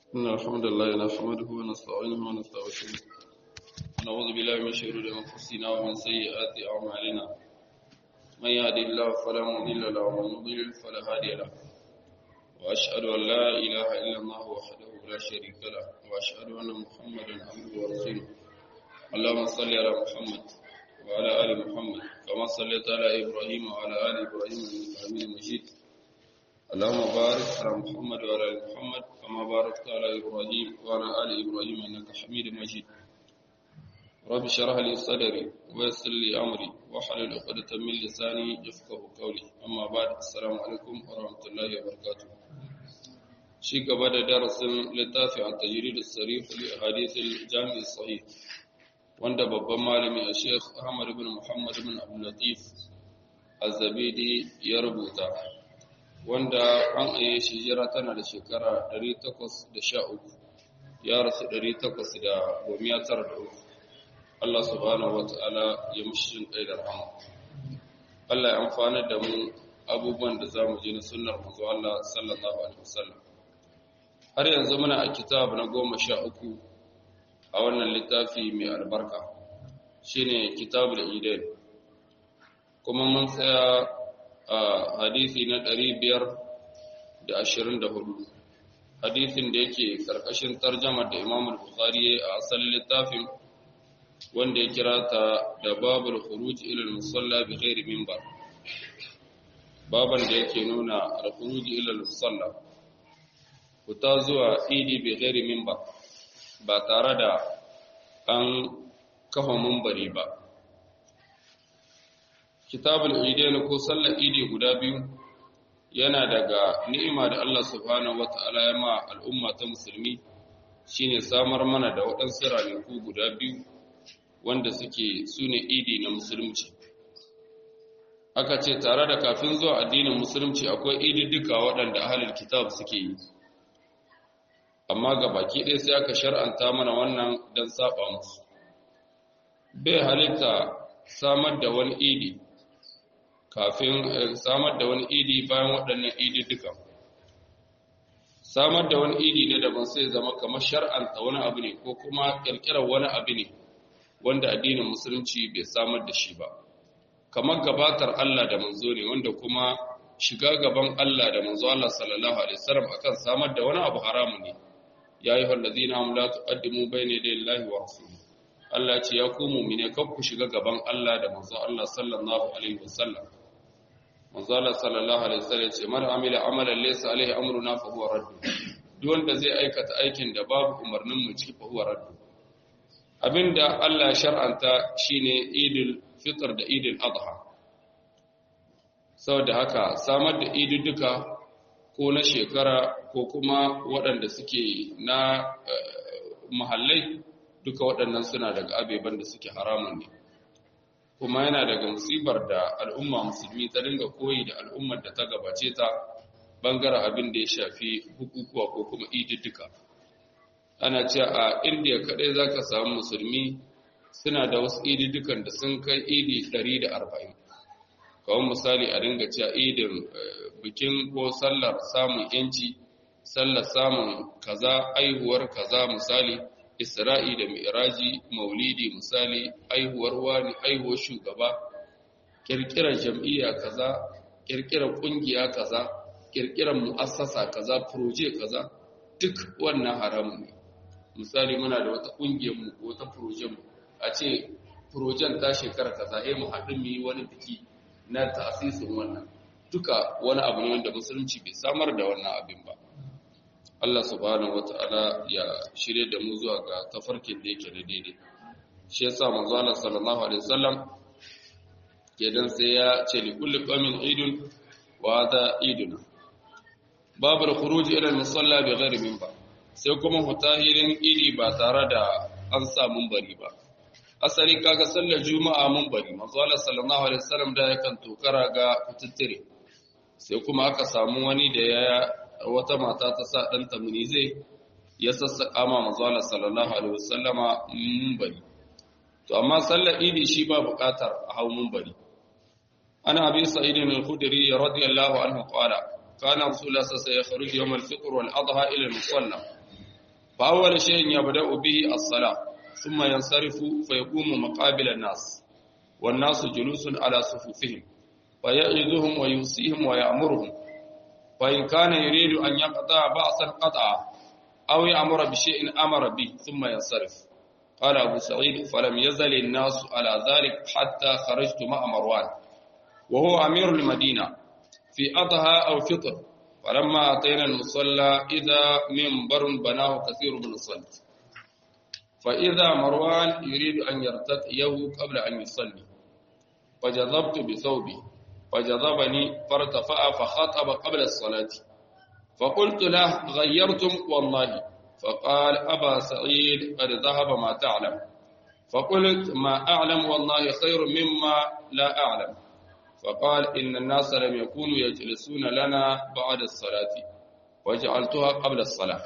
إن الحمد لله نحمده ونستعينه ونستغفره ونعوذ بالله من شرور أنفسنا ومن سيئات أعمالنا من يهد الله فلا مضل له ومن يضلل فلا هادي له وأشهد أن لا إله إلا الله وحده لا شريك له وأشهد أن محمدا عبده ورسوله اللهم صل على محمد وعلى آل محمد كما صليت على إبراهيم وعلى آل إبراهيم إنك حميد مجيد اللهم بارك على محمد وعلى ال محمد كما باركت على ابراهيم وعلى ال ابراهيم انك حميد مجيد رب اشرح لي صدري ويسر لي امري واحلل عقدة من لساني يفقهوا قولي اما بعد السلام عليكم ورحمه الله وبركاته شي gaba da darasin littafi a tajrid as-sarih li ahadith al-jami' as-sahih wanda babban malami a Sheikh Ahmad ibn Muhammad ibn Abdul Latif Az-Zabidi ya rubuta wanda an aye shi jira tana da shekara 813 ya rasu 893 Allah subhanahu wata'ala ya mushin kai da rahama Allah ya amfana da mu abubuwan da zamu ji na sunnar manzo Allah sallallahu alaihi wasallam har yanzu muna a kitab na 13 a wannan littafi mai albarka shine kitabul idain kuma mun tsaya a hadisi na ɗari biyar da ashirin da hudu hadisin da yake ƙarƙashin tarjamar da imam bukhari a asalin littafin wanda ya kira ta da babul khuruj ila musalla bi ghairi minbar baban da yake nuna al-khuruj ila musalla fita zuwa idi bi ghairi minbar ba tare da an kafa minbari ba kitabul idain ko sallar idi guda biyu yana daga ni'ima da Allah subhanahu wata'ala ya ma al'umma ta musulmi shine samar mana da waɗansu ranaku guda biyu wanda suke sune idi na musulunci aka ce tare da kafin zuwa addinin musulunci akwai idi duka waɗanda ahlul kitab suke yi amma ga baki ɗaya sai aka shar'anta mana wannan don saba musu bai halitta samar da wani idi kafin samar da wani idi bayan waɗannan idi duka samar da wani idi ne daban sai zama kamar shar'anta wani abu ne ko kuma ƙirƙirar wani abu ne wanda addinin musulunci bai samar da shi ba kamar gabatar Allah da manzo ne wanda kuma shiga gaban Allah da manzo Allah sallallahu alaihi wasallam akan samar da wani abu haramu ne ya yi hallazina am la tuqaddimu bayna yaday Allahi wa rasulihi Allah ce ya ku mu'mine kan ku shiga gaban Allah da manzo Allah sallallahu alaihi wasallam manzo Allah sallallahu alaihi wasallam ce man amila amalan laysa alaihi amruna fa huwa radd duk wanda zai aikata aikin da babu umarnin mu ciki fa huwa radd abinda Allah ya shar'anta shine idul fitr da idul adha saboda haka samar da idudduka ko na shekara ko kuma waɗanda suke na mahallai duka waɗannan suna daga abeban da suke haramun ne kuma yana daga musibar da al'umma musulmi ta dinga koyi da al'ummar da ta gabace ta bangaren abin da ya shafi bukukuwa ko kuma ididduka ana ce a indiya kaɗai za ka samu musulmi suna da wasu ididdukan da sun kai idi 140 kawai misali a dinga cewa idin bikin ko sallar samun yanci sallar samun kaza aihuwar kaza misali Isra'i da Mi'raji, Maulidi misali, aihuwar wani, aihuwar shugaba, kirkirar jam'iyya kaza, kirkirar kungiya kaza, kirkirar mu'assasa kaza, proje kaza, duk wannan haramun ne. Misali muna da wata kungiyar mu ko wata projen mu, a ce projen ta shekara kaza, eh mu haɗu mu yi wani biki na ta'asisin wannan. Duka wani abu ne wanda musulunci bai samar da wannan abin ba. Allah subhanahu wata'ala ya shirye da mu zuwa ga tafarkin da yake da daidai shi yasa manzo Allah sallallahu alaihi wasallam kedan sai ya ce li kulli qaumin idun wa hada iduna babu khuruj ila al-musalla bi ghairi minbar sai kuma hutahirin idi ba tare da an sa munbari ba asali kaga sallar juma'a munbari manzo Allah sallallahu alaihi wasallam da yakan tokara ga kututtire sai kuma aka samu wani da ya wata mata ta sa ɗanta munizai ya sassaƙa ma mazuwa sallallahu alaihi wasallama mumbari to amma sallar idi shi ba buƙatar a hau mumbari ana abin sa'idin al-khudri radiyallahu anhu qala kana rasulullah sallallahu alaihi wasallam yakhruju yawm al-fitr wal adha ila al-musalla fa awwal shay'in yabda'u bihi as-salah thumma yansarifu fa yaqumu maqabila an-nas wan nasu julusun ala sufufihim fa ya'iduhum wa yusihim wa ya'muruhum fa in kana yuridu an yaqta'a ba'san qata'a aw ya'muru bi shay'in amara bi thumma yansarif قال أبو سعيد فلم يزل الناس على ذلك حتى خرجت مع مروان وهو أمير المدينة في أضحى أو فطر فلما أتينا المصلى إذا منبر بناه كثير من الصلاة فإذا مروان يريد أن يرتقيه قبل أن يصلي فجذبت بثوبي فجذبني فارتفع فخطب قبل الصلاة فقلت له غيرتم والله فقال أبا سعيد قد ذهب ما تعلم فقلت ما أعلم والله خير مما لا أعلم فقال إن الناس لم يكونوا يجلسون لنا بعد الصلاة وجعلتها قبل الصلاة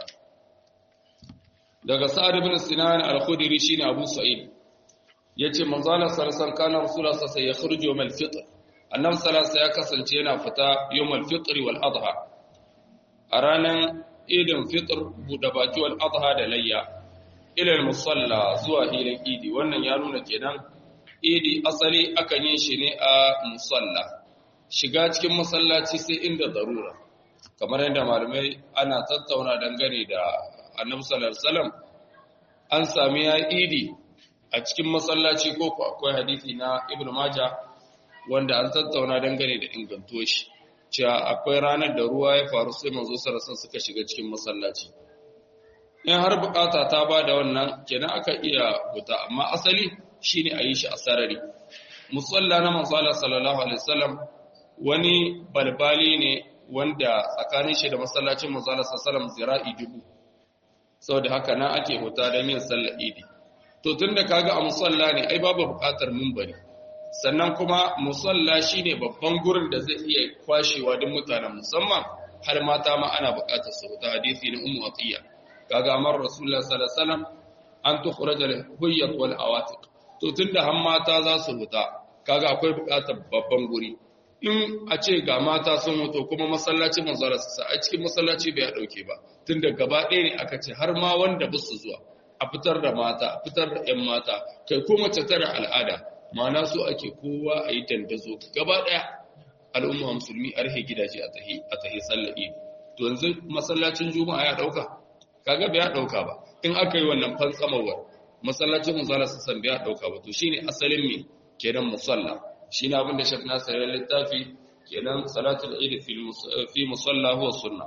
daga sa'ad ibn sinan al-khudri shine abu sa'id yace manzo Allah sallallahu alaihi kana rasulullah sallallahu alaihi wasallam yakhruju yawm al-fitr annabi sallallahu ya kasance yana fita yawm al-fitr wal adha a ranan idin fitr buda baki wal adha da layya ila al-musalla zuwa hilin idi wannan ya nuna kenan idi asali akan yin shi ne a musalla shiga cikin masallaci sai inda darura kamar yadda malamai ana tattauna dangane da annabi sallallahu alaihi wasallam an sami ya idi a cikin masallaci ko ko akwai hadisi na ibnu majah wanda an tattauna dangane da inganto shi cewa akwai ranar da ruwa ya faru sai manzo sallallahu alaihi suka shiga cikin masallaci in har bukata ta ba da wannan kenan aka iya buta amma asali shine a yi shi a sarari musalla na manzo sallallahu alaihi wasallam wani balbali ne wanda tsakanin shi da masallacin manzo sallallahu alaihi wasallam zira'i dubu saboda haka nan ake huta don yin sallar idi to tunda kaga a musalla ne ai babu bukatar munbari sannan kuma musalla shine babban gurin da zai iya kwashewa duk mutanen musamman har mata ma ana bukatar su huta hadisi na ummu atiya kaga amar rasulullah sallallahu alaihi wasallam an tukhraja al huyyat wal awatiq to tunda har mata za su huta kaga akwai bukatar babban guri in a ce ga mata sun hoto kuma masallacin manzara su sa a cikin masallaci bai dauke ba tunda gaba ɗaya ne aka ce har ma wanda ba su zuwa a fitar da mata a fitar da ƴan mata kai ko mace tara al'ada ma'ana su ake kowa a yi dandazo gaba ɗaya al'umma musulmi a rufe gidaje a tahi a tahi sallar idi to yanzu masallacin juma'a ya dauka kaga bai ya dauka ba in aka yi wannan fantsamawar masallacin manzara su san bai ya dauka ba to shine asalin me kenan musalla shi ne abinda shek nasir ya littafi kenan salatul eid fi musalla huwa sunna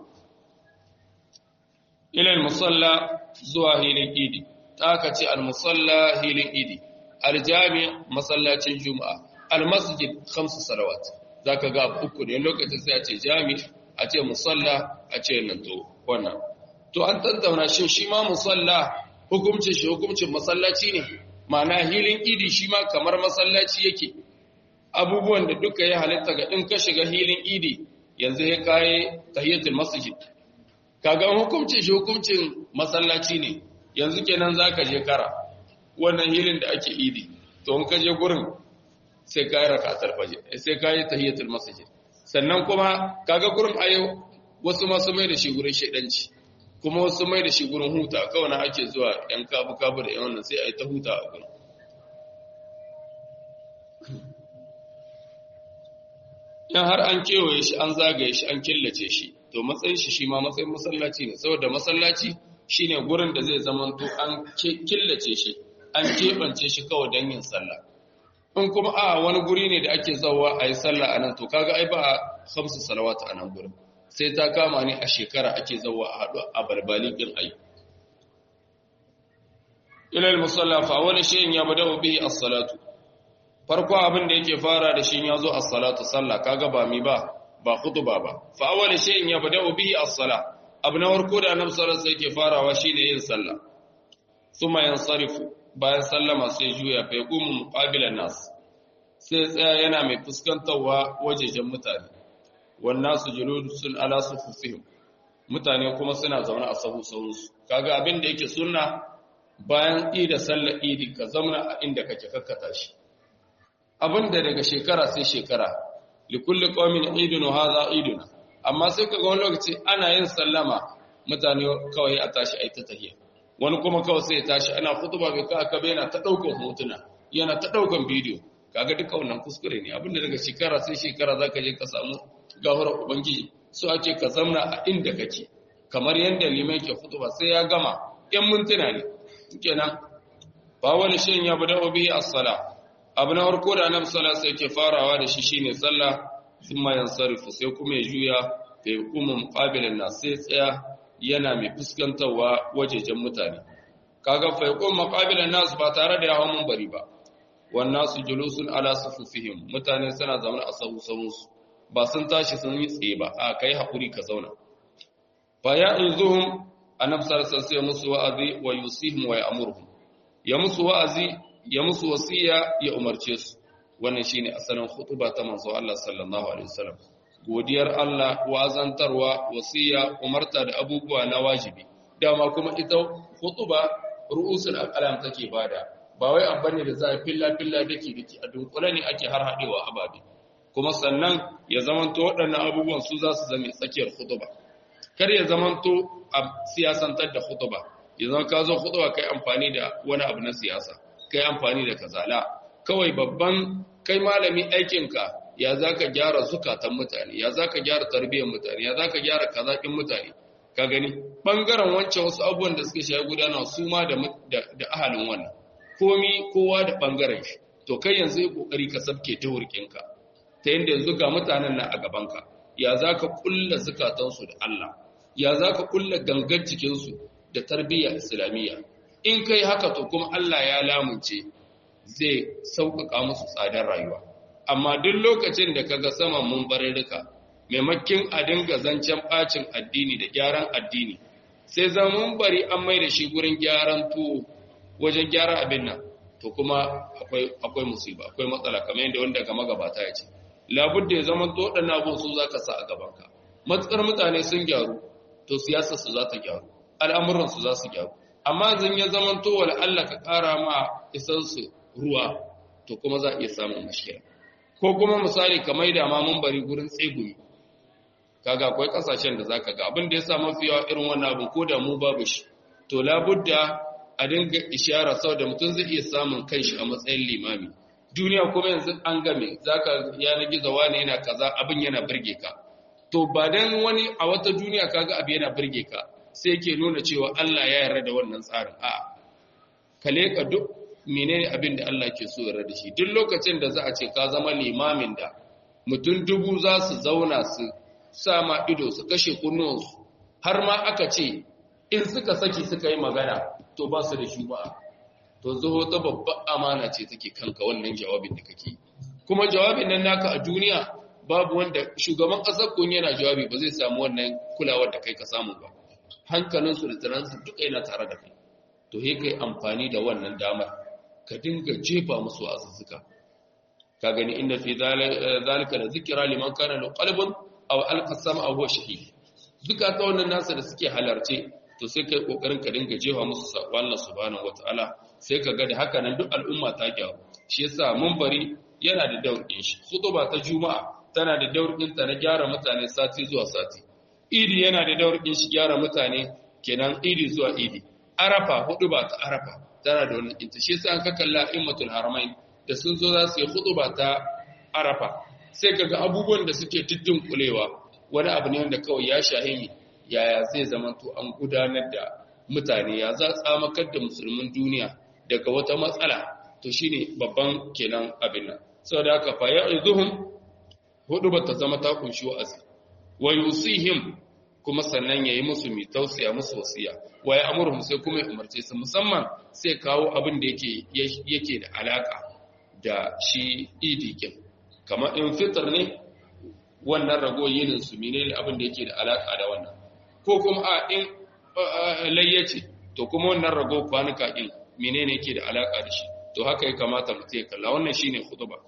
ila musalla zuwa hilin idi ta ka ce al musalla hilin idi al jami masallacin juma'a al masjid khamsu salawat zaka ga uku ne lokacin sai a ce jami a ce musalla a ce nan to wannan to an tantauna shin shi ma musalla hukuncin shi hukuncin masallaci ne ma'ana hilin idi shi ma kamar masallaci yake abubuwan da duka ya halitta ga in ka shiga hilin idi yanzu ya kayi tahiyatul masjid kaga hukuncin shi hukuncin masallaci ne yanzu kenan zaka je kara wannan hilin da ake idi to in ka je gurin sai kayi rakatul fajr sai kayi tahiyatul masjid sannan kuma kaga gurin ayo wasu masu mai da shi gurin shedanci kuma wasu mai da shi gurin huta kawai na ake zuwa yan kabu kabu da yan wannan sai ayi ta huta a gurin in har an kewaye shi an zagaye shi an killace shi to matsayin shi shi ma matsayin masallaci ne saboda masallaci shine gurin da zai zamanto an killace shi an keɓance shi kawai don yin sallah in kuma a wani guri ne da ake zawa a yi sallah a nan to kaga ai ba a hamsu salawata a nan gurin sai ta kama ne a shekara ake zawa a haɗu a barbali ɗin ai ilal musalla fa wani shayin ya bada bihi as-salatu farko abin da yake fara da shi ya zo as-salatu sallah kaga ba mi ba ba khutba ba fa awwal shay'in yabda'u bihi as-salah abu na farko da annabi sallallahu alaihi yake farawa shine yin sallah thumma yansarifu bayan sallama sai juya fa yaqumu muqabilan nas sai tsaya yana mai fuskantarwa wajejen mutane wan nasu julusun ala sufufihim mutane kuma suna zaune a sahu sahunsu kaga abin da yake sunna bayan ida sallar idi ka zauna a inda kake kakkata shi abinda daga shekara sai shekara likulli qaumin idun wa hadha iduna amma sai kaga wani lokaci ana yin sallama mutane kawai a tashi ai ta tahiyya wani kuma kawai sai ya tashi ana khutba bai ka aka yana ta daukan hotuna yana ta daukan bidiyo kaga duka wannan kuskure ne abinda daga shekara sai shekara zaka je ka samu gafara ubangiji so ake ka zamna a inda kake kamar yanda liman ke khutba sai ya gama yan mintuna ne kenan ba wani shin ya bada bihi as-sala abu na farko da annabi sallallahu alaihi wasallam farawa da shi shine sallah thumma yansarifu sai kuma ya juya fa yaqumu muqabilan nas sai tsaya yana mai fuskantarwa wajejen mutane kaga fa yaqumu muqabilan nas ba tare da ya hawo bari ba wan nasu julusun ala sufufihim mutane suna zaune a sahu sahunsu ba sun tashi sun yi tsaye ba a kai hakuri ka zauna fa ya inzuhum annabi sallallahu alaihi wasallam musu wa'azi wa yusihim wa ya'muruhum ya musu wa'azi ya musu wasiya ya umarce su wannan shine asalin khutba ta manzo Allah sallallahu alaihi wasallam godiyar Allah wazantarwa wasiya umarta da abubuwa na wajibi dama kuma ita khutba ru'usul aqlam take bada ba wai an bane da za a filla filla dake dake a dunkule ne ake har hadewa ababe kuma sannan ya zamanto waɗannan abubuwan su za su zame tsakiyar khutba kar ya zamanto a siyasantar da khutba yanzu ka zo khutba kai amfani da wani abu na siyasa kai amfani da kazala kawai babban kai malami aikinka ya zaka gyara zukatan mutane ya zaka gyara tarbiyyar mutane ya zaka gyara kazakin mutane ka gani bangaren wancan wasu abubuwan da suka shayi gudana su ma da da ahalin wannan komi kowa da bangaren shi to kai yanzu yi kokari ka sabke ta hurkinka ta yanda yanzu ga mutanen nan a gabanka ya zaka kulla zukatansu da Allah ya zaka kulla gangan cikinsu da tarbiyya islamiyya in kai haka to kuma Allah ya lamunce zai sauƙaƙa musu tsadar rayuwa amma duk lokacin da kaga saman mun barirrika maimakin a dinga zancen bacin addini da gyaran addini sai mun bari an mai da shi gurin gyaran tuwo wajen gyara abin nan to kuma akwai akwai musiba akwai matsala kamar yadda wanda ga magabata ya ce labudda ya zama to waɗannan abun su zaka sa a gabanka matsar mutane sun gyaru to siyasar su za ta gyaru al'amuran su za su gyaru amma zan ya zama to wala Allah ka ƙara ma isan su ruwa to kuma za a iya samun mashkila ko kuma misali ka maida ma mun bari gurin tsegumi kaga akwai kasashen da zaka ga abin da ya sa mafi yawa irin wannan abin ko da mu babu shi to labudda a dinga ishara saboda mutum zai iya samun kanshi a matsayin limami duniya kuma yanzu an game zaka yana gizo wani yana kaza abin yana burge ka to ba dan wani a wata duniya kaga abin yana burge ka sai yake nuna cewa Allah ya yarda da wannan tsarin a ka leka duk menene abin da Allah ke so yarda da shi duk lokacin da za a ce ka zama limamin da mutum dubu za su zauna su sama ido su kashe kunnuwansu har ma aka ce in suka saki suka yi magana to ba su da shuba to zuho ta babbar amana ce take kanka wannan jawabin da kake kuma jawabin nan naka a duniya babu wanda shugaban ƙasar kun yana jawabi ba zai samu wannan kulawar da kai ka samu ba hankalinsu da tunaninsu duka yana tare da kai to he kai amfani da wannan damar ka dinga jefa musu azuzzuka ka gani inda fi zalika da zikira liman kana lahu qalbun aw alqa sam'a huwa shahid duka ta wannan nasa da suke halarce to sai kai kokarin ka dinga jefa musu sako Allah subhanahu wataala sai ka ga da haka nan duk al'umma ta gyaru shi yasa munbari yana da daurin shi khutba ta juma'a tana da daurin ta na gyara mutane sati zuwa sati idi yana da daurin shi gyara mutane kenan idi zuwa idi arafa hudu ba ta arafa tana da wannan ita shi yasa an ka kalla immatul haramain da sun zo za su yi khutba ta arafa sai kaga abubuwan da suke tiddin kulewa wani abu ne wanda kawai ya shahimi yaya zai zama to an gudanar da mutane ya za tsamakar da musulmin duniya daga wata matsala to shine babban kenan abin nan saboda haka fa ya'izuhum hudu ba ta zama ta kunshi wa'azi wa yusihim kuma sannan yayi musu mai tausaya musu wasiya wa ya amurhum sai kuma ya umarce su musamman sai kawo abin da yake yake da alaka da shi idikin kamar in fitr ne wannan rago yinin su menene abin da yake da alaka da wannan ko kuma a in layyace to kuma wannan rago kwanuka din menene yake da alaka da shi to haka ya kamata mutum ya kalla wannan shine khutba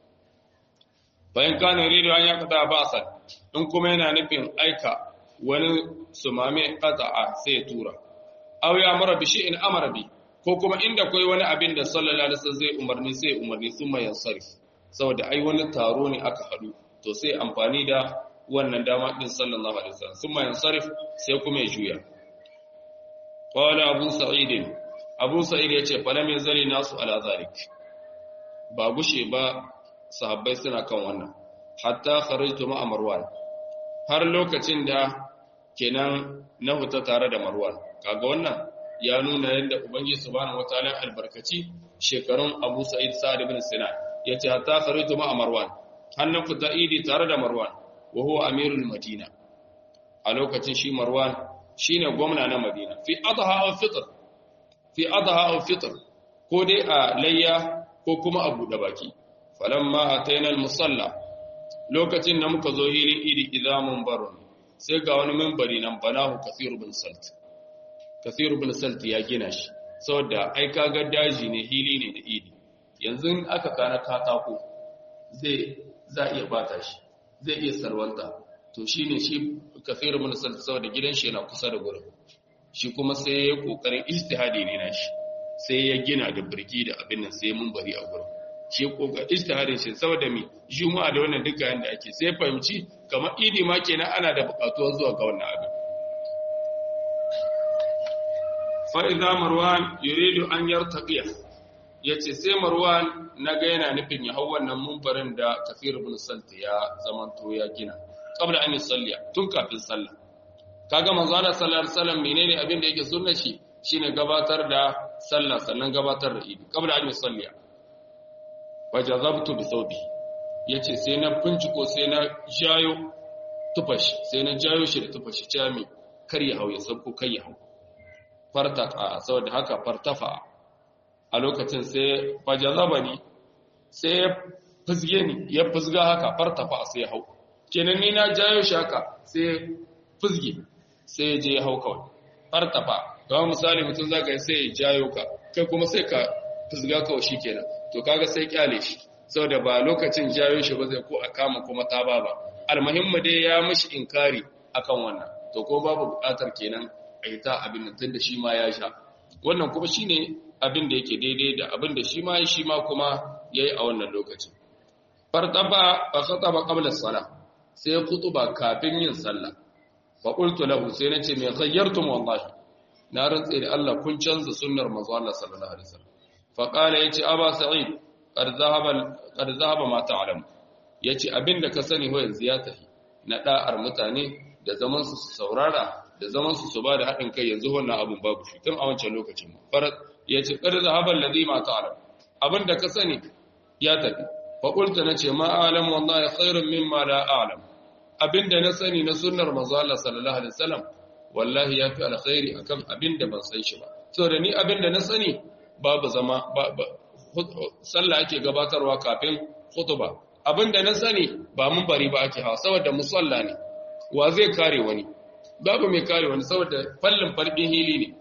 bayan kana yuridu an yaqta ba'san in kuma yana nufin aika wani sumame qata'a sai tura aw ya amara bi shay'in amara bi ko kuma inda kai wani abin da sallallahu alaihi wasallam zai umarni sai umarni summa yansarif saboda ai wani taro ne aka hadu to sai amfani da wannan dama din sallallahu alaihi wasallam summa yansarif sai kuma ya juya qala abu sa'id abu sa'id yace falam yazali nasu ala zalik ba gushe ba sahabbai suna kan wannan hatta kharajtu ma marwan har lokacin da kenan na huta tare da marwan kaga wannan ya nuna yadda ubangiji subhanahu wataala albarkaci shekarun abu sa'id sa'ad ibn sinan yace hatta kharajtu ma marwan hannan fita idi tare da marwan wa huwa amirul madina a lokacin shi marwan shine gwamna na madina fi adha aw fitr fi adha aw fitr ko dai a layya ko kuma a buɗe baki falamma ataina al-musalla lokacin da muka zo hilin idi idamun barun sai ga wani minbari nan banahu kathir bin salt kathir bin salt ya gina shi saboda ai kaga daji ne hili ne da idi yanzu aka kana katako zai za iya bata shi zai iya salwanta to shine shi kathir bin salt saboda gidan shi yana kusa da gurin shi kuma sai ya kokarin ijtihadi ne na shi sai ya gina da birgi da abin nan sai mun bari a gurin shi kokarin ijtihadin shi saboda mi juma'a da wannan duka yanda ake sai fahimci kamar idi ma kenan ana da bukatuwa zuwa ga wannan abin fa idza marwan yuridu an yartaqiya yace sai marwan naga yana nufin ya hau wannan munbarin da kafir ibn salt ya zamanto ya gina qabla an yusalliya tun kafin sallah kaga manzo Allah sallallahu alaihi wasallam menene abin da yake sunna shi shine gabatar da sallah sannan gabatar da idi qabla an yusalliya wajazabtu bi thawbi yace sai na binciko sai na jayo tufashi sai na jayo shi da tufashi cami kar ya hau ya sabko kai ya hau fartaqa saboda haka fartafa a lokacin sai fajazabani sai ya fizge ni ya fizga haka fartafa sai ya hau kenan ni na jayo shi haka sai fizge sai ya je ya hau kawai fartafa kawai misali mutum zaka yi sai ya jayo ka kai kuma sai ka fizga kawai shi kenan to kaga sai kyale shi saboda ba lokacin jayo shi ba zai ko a kama kuma ta ba ba almuhimmu dai ya mishi inkari akan wannan to ko babu bukatar kenan a yi ta abin nan da shi ma ya sha wannan kuma shine abin da yake daidai da abin da shi ma shi ma kuma yayi a wannan lokacin fartaba fa khataba qabla as-salah sai khutuba kafin yin sallah fa qultu lahu sai nace me khayyartum wallahi na rantsa da Allah kun canza sunnar manzo Allah sallallahu alaihi wasallam fa qala yace aba sa'id qad zahaba qad zahaba ma ta'lam yace abinda ka sani ho yanzu ya tafi na da'ar mutane da zaman su saurara da zaman su su ba da haɗin kai yanzu wannan abun babu shi tun a wancan lokacin farat yace qad zahaba alladhi ma ta'lam abinda ka sani ya tafi fa qultu nace ma a'lam wallahi khairun mimma la a'lam abinda na sani na sunnar manzo Allah sallallahu alaihi wasallam wallahi yafi alkhairi akan abinda ban san shi ba saboda ni abinda na sani babu zama sallah ake gabatarwa kafin khutba abinda na sani ba mun bari ba ake hawa saboda musalla ne wa zai kare wani babu mai kare wani saboda fallin farbin hili ne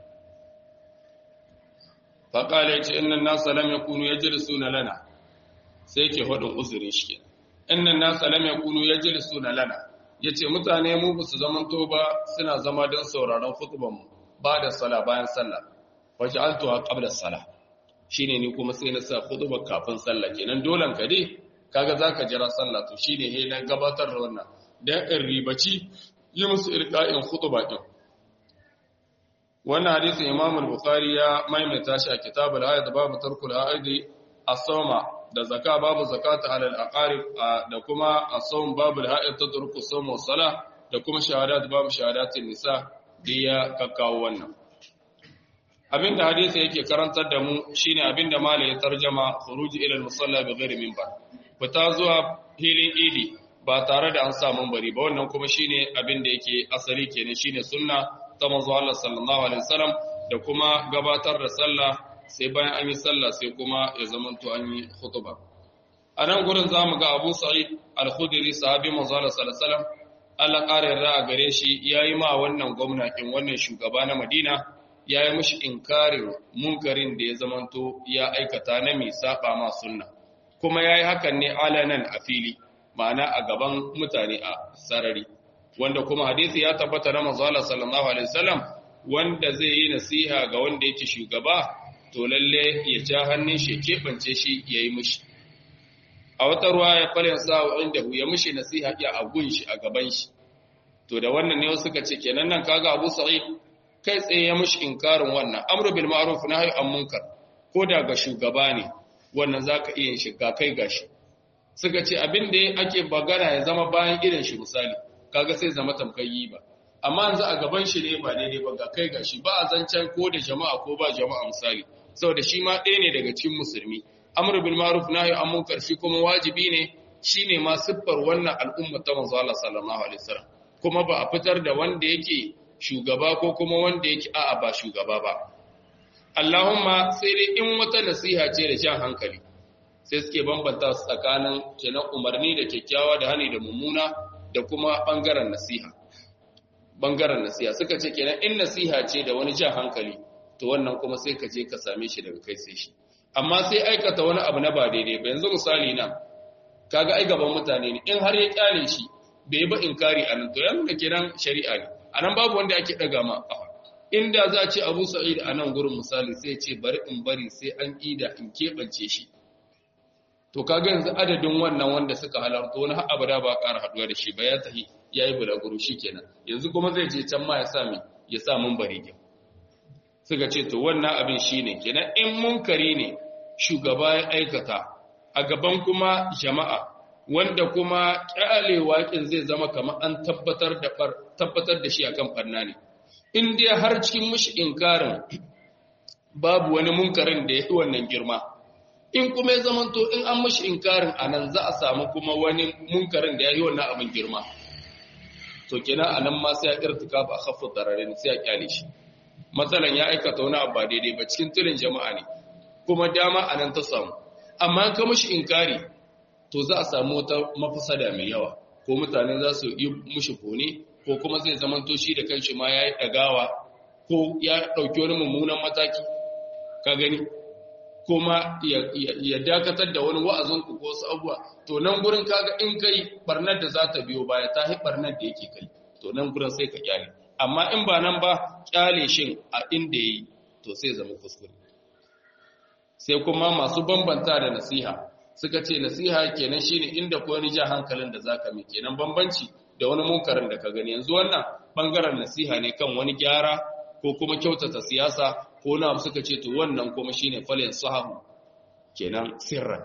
faƙala ya ce innan nasa lam yakunu yajlisuna lana sai ke hudun uzurin shi kenan innan nasa lam yakunu yajlisuna lana yace mutane mu ba su zaman to ba suna zama don sauraron khutban mu ba da sala bayan sallah waj'altuha qabla salah shine ni kuma sai na sa khutba kafin sallah kenan dolan ka dai kaga zaka jira sallah to shine he na gabatar da wannan dan in ribaci yi musu irqa'in khutba din wannan hadisin Imam al-Bukhari ya maimaita shi a kitabul hayd babu tarkul haidi as-sawma da zaka babu zakata alal aqarib da kuma as-sawm babu al-hayd tatruku sawm wa salah da kuma shahadat babu shahadatin nisa da ya kakkawo wannan abinda hadisi yake karantar da mu shine abinda malai ya tarjama khuruj ila al-musalla bi ghairi minbar fita zuwa hilin idi ba tare da an sa bari ba wannan kuma shine abinda yake asali kenan shine sunna ta manzo Allah sallallahu alaihi wasallam da kuma gabatar da sallah sai bayan an yi sallah sai kuma ya zamanto an yi khutba a nan gurin zamu ga Abu Sa'id al-Khudri sahabi manzo Allah sallallahu alaihi wasallam Allah ƙara yarda a gare shi yayi ma wannan gwamnatin wannan shugaba na Madina yayi mishi inkarin munkarin da ya zamanto ya aikata na mai saba ma sunna kuma yayi hakan ne alanan a fili ma'ana a gaban mutane a sarari wanda kuma hadisi ya tabbata na manzo Allah sallallahu alaihi wasallam wanda zai yi nasiha ga wanda yake shugaba to lalle ya ja hannun shi kebance shi yayi mishi a wata ruwa ya fara sa inda ya mishi nasiha ya agun shi a gaban shi to da wannan ne wasu suka ce kenan nan kaga Abu Sa'id kai tsaye ya mushi inkarin wannan amru bil ma'ruf nahyi an munkar ko da ga shugaba ne wannan zaka iya shiga kai gashi suka ce abin da ake bagana ya zama bayan irin shi misali kaga sai zama tamkayi ba amma yanzu a gaban shi ne ba daidai ba ga kai gashi ba a zancen ko da jama'a ko ba jama'a misali saboda shi ma ɗaya ne daga cikin musulmi amru bil ma'ruf nahyi an munkar shi kuma wajibi ne shine ma siffar wannan al'umma ta manzo Allah sallallahu alaihi wasallam kuma ba a fitar da wanda yake shugaba ko kuma wanda yake a'a ba shugaba ba Allahumma sai dai in wata nasiha ce da jan hankali sai suke bambanta su tsakanin kenan umarni da kyakkyawa da hani da mummuna da kuma bangaren nasiha bangaren nasiha suka ce kenan in nasiha ce da wani jan hankali to wannan kuma sai ka je ka same shi daga kai sai shi amma sai aikata wani abu na ba daidai ba yanzu misali na kaga ai gaban mutane ne in har ya kyale shi bai ba inkari a nan to ya nuna kiran shari'a ne a nan babu wanda ake daga ma kafa inda za a ce abu sa'id a nan gurin misali sai ce bari in bari sai an ida in keɓance shi to kaga yanzu adadin wannan wanda suka halarta wani abada ba ƙara haɗuwa da shi ba ya tahi ya yi bulaguro shi kenan yanzu kuma zai je can ma ya sa mi ya sa mun bari gyau suka ce to wannan abin shi ne kenan in munkari ne shugaba ya aikata a gaban kuma jama'a wanda kuma ƙyale waƙin zai zama kamar an tabbatar da tabbatar da shi akan farna ne in dai har cikin mushi inkarin babu wani munkarin da ya yi wannan girma in kuma ya zamanto in an mushi inkarin anan za a samu kuma wani munkarin da ya yi wannan abin girma to kenan anan ma sai ya irtika ba khaffu dararin sai ya kyale shi matsalan ya aikata wani abu ba daidai ba cikin tulin jama'a ne kuma dama anan ta samu amma ka mushi inkari to za a samu wata mafasada mai yawa ko mutane za su yi mushi kone ko kuma zai zamanto shi da kanshi ma ya yi ɗagawa ko ya ɗauki wani mummunan mataki ka gani kuma ya dakatar da wani wa'azin ku ko wasu abubuwa to nan gurin kaga in kai barnar da za ta biyo baya ta hi barnar da yake kai to nan gurin sai ka kyale amma in ba nan ba kyale shin a inda yi to sai zama kuskure sai kuma masu bambanta da nasiha suka ce nasiha kenan shine inda ko wani ja hankalin da zaka mi kenan bambanci da wani munkarin da ka gani yanzu wannan bangaren nasiha ne kan wani gyara ko kuma kyautata siyasa ko na suka ce to wannan kuma shine falin sahabu kenan sirran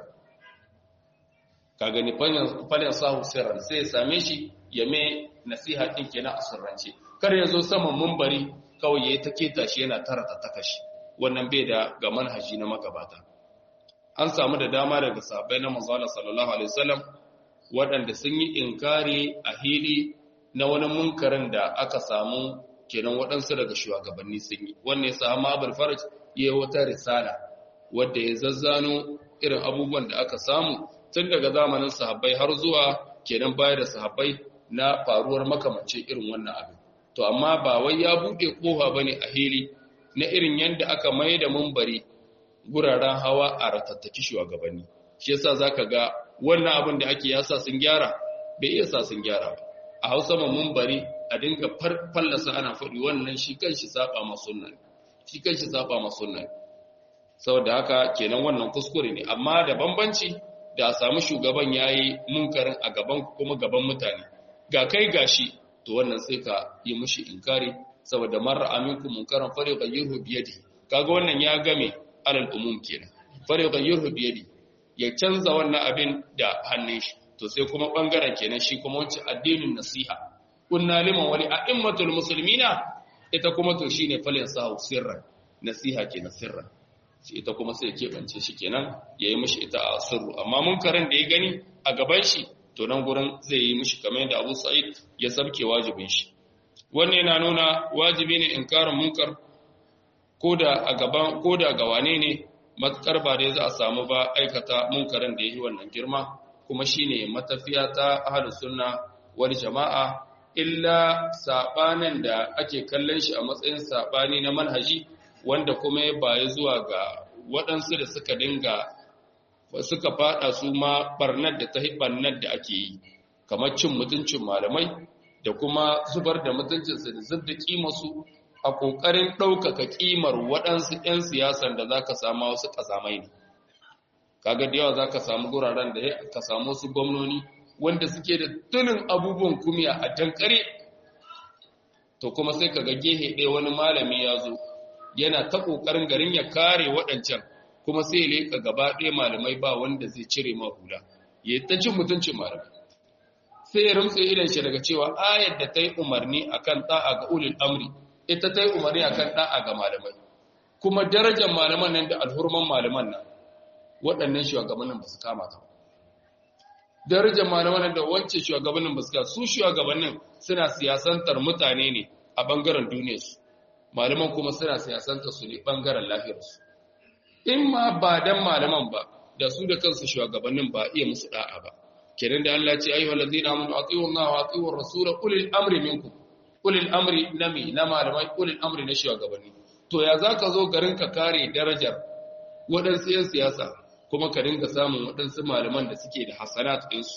ka gani falin sahabu sirran sai ya same shi ya mai nasiha din kenan a sirrance kar ya zo saman mumbari kawai ya ta keta shi yana tarata takashi wannan bai da ga manhaji na magabata an samu da dama daga sahabbai na manzo sallallahu alaihi wasallam waɗanda sun yi inkari a hili na wani munkarin da aka samu kenan waɗansu daga shugabanni sun yi wannan ya samu abul faraj ya yi wata risala wadda ya zazzano irin abubuwan da aka samu tun daga zamanin sahabbai har zuwa kenan baya da sahabbai na faruwar makamancin irin wannan abin to amma ba wai ya buɗe ƙofa bane a hili na irin yadda aka mai da mumbari guraren hawa a ratattaki shugabanni shi yasa zaka ga wannan abin da ake yasa sun gyara bai iya sa sun gyara ba a hausa mun bari a dinga fallasa ana faɗi wannan shi kanshi saba ma sunna shi kanshi saba ma sunna saboda haka kenan wannan kuskure ne amma da bambanci da a samu shugaban yayi munkarin a gaban kuma gaban mutane ga kai gashi to wannan sai ka yi mushi inkari saboda marra aminku munkaran fare gayyuhu biyadi kaga wannan ya game alal umum kenan fare gayyuhu biyadi ya canza wannan abin da hannun shi to sai kuma bangaren kenan shi kuma wancan addinin nasiha kunna liman wali a'immatul muslimina ita kuma to shine falin sahu sirran nasiha kenan sirran shi ita kuma sai ya kebance shi kenan yayi mishi ita a sirru amma munkarin da ya gani a gaban shi to nan gurin zai yi mishi kamar yadda Abu Sa'id ya sabke wajibin shi wannan yana nuna wajibi ne inkarin munkar koda a gaban koda ga wane ne matukar ba dai za a samu ba aikata munkarin da ya yi wannan girma kuma shine matafiya ta ahlus sunna wal jama'a illa sabanin da ake kallon shi a matsayin sabani na manhaji wanda kuma ya bayi zuwa ga waɗansu da suka dinga suka fada su ma barnar da ta barnar da ake yi kamar cin mutuncin malamai da kuma zubar da mutuncinsu da zubda kimarsu a ƙoƙarin ɗaukaka ƙimar waɗansu 'yan siyasan da za ka samu wasu ƙazamai ne. Kaga da yawa za ka samu guraren da ka samu wasu gwamnoni wanda suke da tunin abubuwan kumiya a dankare. to kuma sai kaga gehe ɗaya wani malami ya zo yana ta ƙoƙarin garin ya kare waɗancan kuma sai ya leƙa gaba ɗaya malamai ba wanda zai cire ma hula ya ta cin mutuncin malamai sai ya rumtse idan shi daga cewa ayar da ta yi umarni akan ɗa'a ga ulil amri ita ta yi umarni akan ɗa'a ga malamai kuma darajar malaman nan da alhurman malaman nan waɗannan shugabannin ba su kama ta darajar malaman nan da wancan shugabannin ba su kama su shugabannin suna siyasantar mutane ne a ɓangaren duniyarsu malaman kuma suna siyasantar su ne ɓangaren lafiyarsu in ma ba dan malaman ba da su da kansu shugabannin ba iya musu da'a ba kenan da Allah ce ayyuhal ladina amanu atiu Allah wa atiu ar-rasul ulil amri minkum ulil amri nami na malamai ulil amri na shugabanni to ya zaka zo garin ka kare darajar waɗansu yan siyasa kuma ka dinga samun waɗansu malaman da suke da hasanat ɗinsu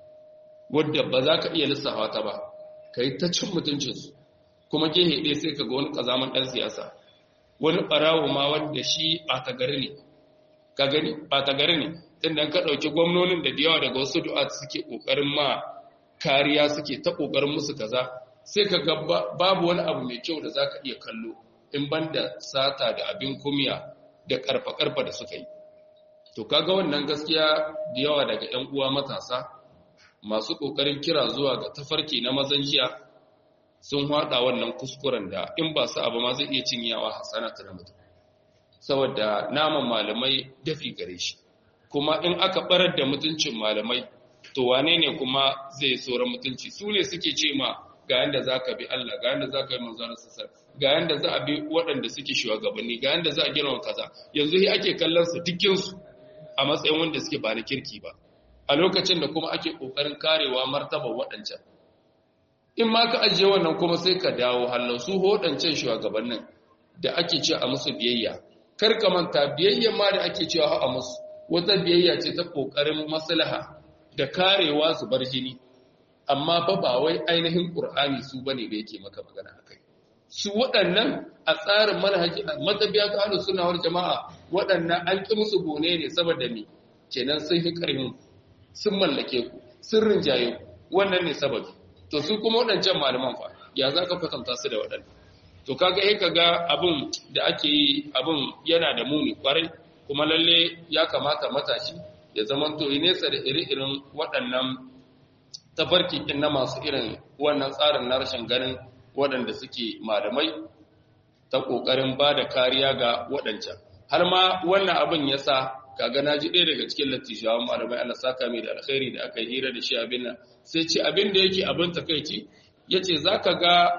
wadda ba za ka iya lissafa ta ba ka yi ta cin mutuncinsu kuma gehe ɗaya sai ka ga wani ƙazaman ɗan siyasa wani ɓarawo ma wanda shi ɓata gari ne ka gani ɓata gari ne inda ka ɗauki gwamnonin da da yawa daga wasu du'a suke ƙoƙarin ma kariya suke ta ƙoƙarin musu kaza sai ka ga babu wani abu mai kyau da za ka iya kallo in ban da sata da abin kumiya da ƙarfa-ƙarfa da suka yi to kaga wannan gaskiya da yawa daga 'yan uwa matasa masu ƙoƙarin kira zuwa ga tafarki na mazan jiya sun haɗa wannan kuskuren da in ba su abu ma zai iya cinyawa hasanata na mutum saboda naman malamai dafi gare shi kuma in aka barar da mutuncin malamai to wane ne kuma zai tsoron mutunci su ne suke ce ma ga yanda za ka bi Allah ga yanda za ka yi manzanar sassar ga yanda za a bi waɗanda suke shugabanni ga yanda za a girma kaza yanzu yi ake kallon su dukkinsu a matsayin wanda suke ba na kirki ba a lokacin da kuma ake ƙoƙarin karewa martabar waɗancan in ma ka ajiye wannan kuma sai ka dawo hallau su waɗancan shugabannin da ake ce a musu biyayya kar ka manta biyayya ma da ake cewa a musu wata biyayya ce ta ƙoƙarin maslaha da karewa su bar jini amma fa ba wai ainihin ƙur'ani su bane da yake maka magana akai su waɗannan a tsarin manhaji matabiya ta ahlus sunna wal jama'a waɗannan an ƙi musu gone ne saboda me kenan sun yi ƙarfin sun mallake ku sun rinjaye ku wannan ne sababi to su kuma waɗancan malaman fa ya za ka kwatanta su da waɗannan to kaga eh kaga abin da ake yi abin yana da muni kwarai kuma lalle ya kamata matashi ya zama to nesa da iri-irin waɗannan tafarki ɗin na masu irin wannan tsarin na rashin ganin waɗanda suke malamai ta ƙoƙarin ba da kariya ga waɗancan har ma wannan abin ya sa kaga na ji ɗaya daga cikin lattijawan malamai Allah saka mai da alkhairi da aka yi hira da shi abin nan sai ce abin da yake abin takaici ya ce za ka ga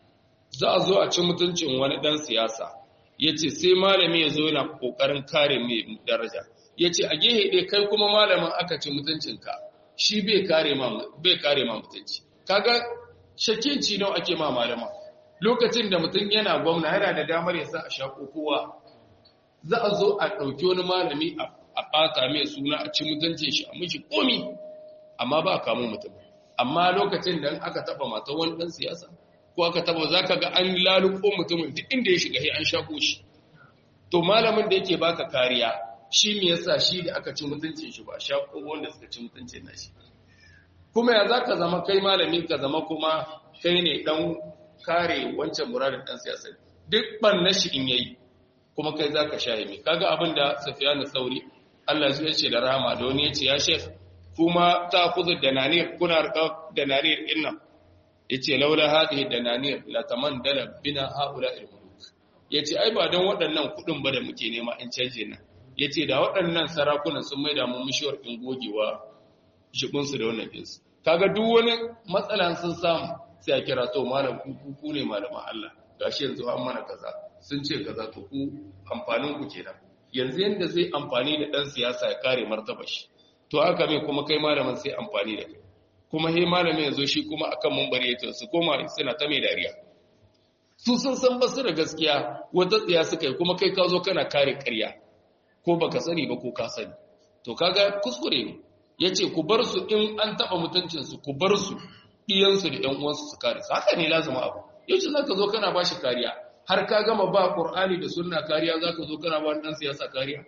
za a zo a ci mutuncin wani ɗan siyasa ya ce sai malami ya zo yana ƙoƙarin kare mai daraja ya ce a gehe ɗaya kai kuma malamin aka ci mutuncinka shi bai kare ma mutunci kaga shakinci nawa ake ma malama lokacin da mutum yana gwamna yana da damar ya sa a shaƙo kowa za a zo a ɗauki wani malami a ɓata mai suna a ci mutuncin shi a mishi komi amma ba a kamo mutum amma lokacin da aka taɓa mata wani ɗan siyasa ko aka taɓa za ka ga an laluko mutumin duk inda ya shiga an shaƙo shi to malamin da yake baka kariya shi me yasa shi da aka ci mutuncin shi ba shaƙo wanda suka ci mutuncin na shi kuma ya za ka zama kai malamin ka zama kuma kai ne ɗan kare wancan muradin ɗan siyasa duk ɓanna shi in yayi kuma kai za ka shahimi kaga abin da safiyanu sauri Allah ya ce da rahama da wani ya ce ya shef kuma ta kuzu da nanir kuna rika da nanir din nan ya ce laula hadhihi da nanir la tamandala bina haula ilmuluk ya ce ai ba don waɗannan kuɗin ba da muke nema in canje nan ya ce da waɗannan sarakunan sun maida mu mishiyar in gogewa jibinsu da wannan ɗinsu kaga duk wani matsala sun samu sai a kira to malam ku ne malaman Allah gashi yanzu an mana kaza sun ce kaza to ku amfanin ku kenan yanzu yanda zai amfani da dan siyasa ya kare martaba shi to haka mai kuma kai malamin sai amfani da kai kuma he malamin yazo shi kuma akan munbari ya su koma suna ta mai dariya su sun san basu da gaskiya wata tsiya suka yi kuma kai ka zo kana kare ƙarya ko baka sani ba ko ka sani to kaga kuskure ne yace ku bar su in an taba mutuncin su ku bar su iyansu da ƴan uwansu su kare su haka ne lazima abu yace zaka zo kana bashi kariya har ka gama ba Qur'ani da sunna kariya zaka zo kana ba dan siyasa kariya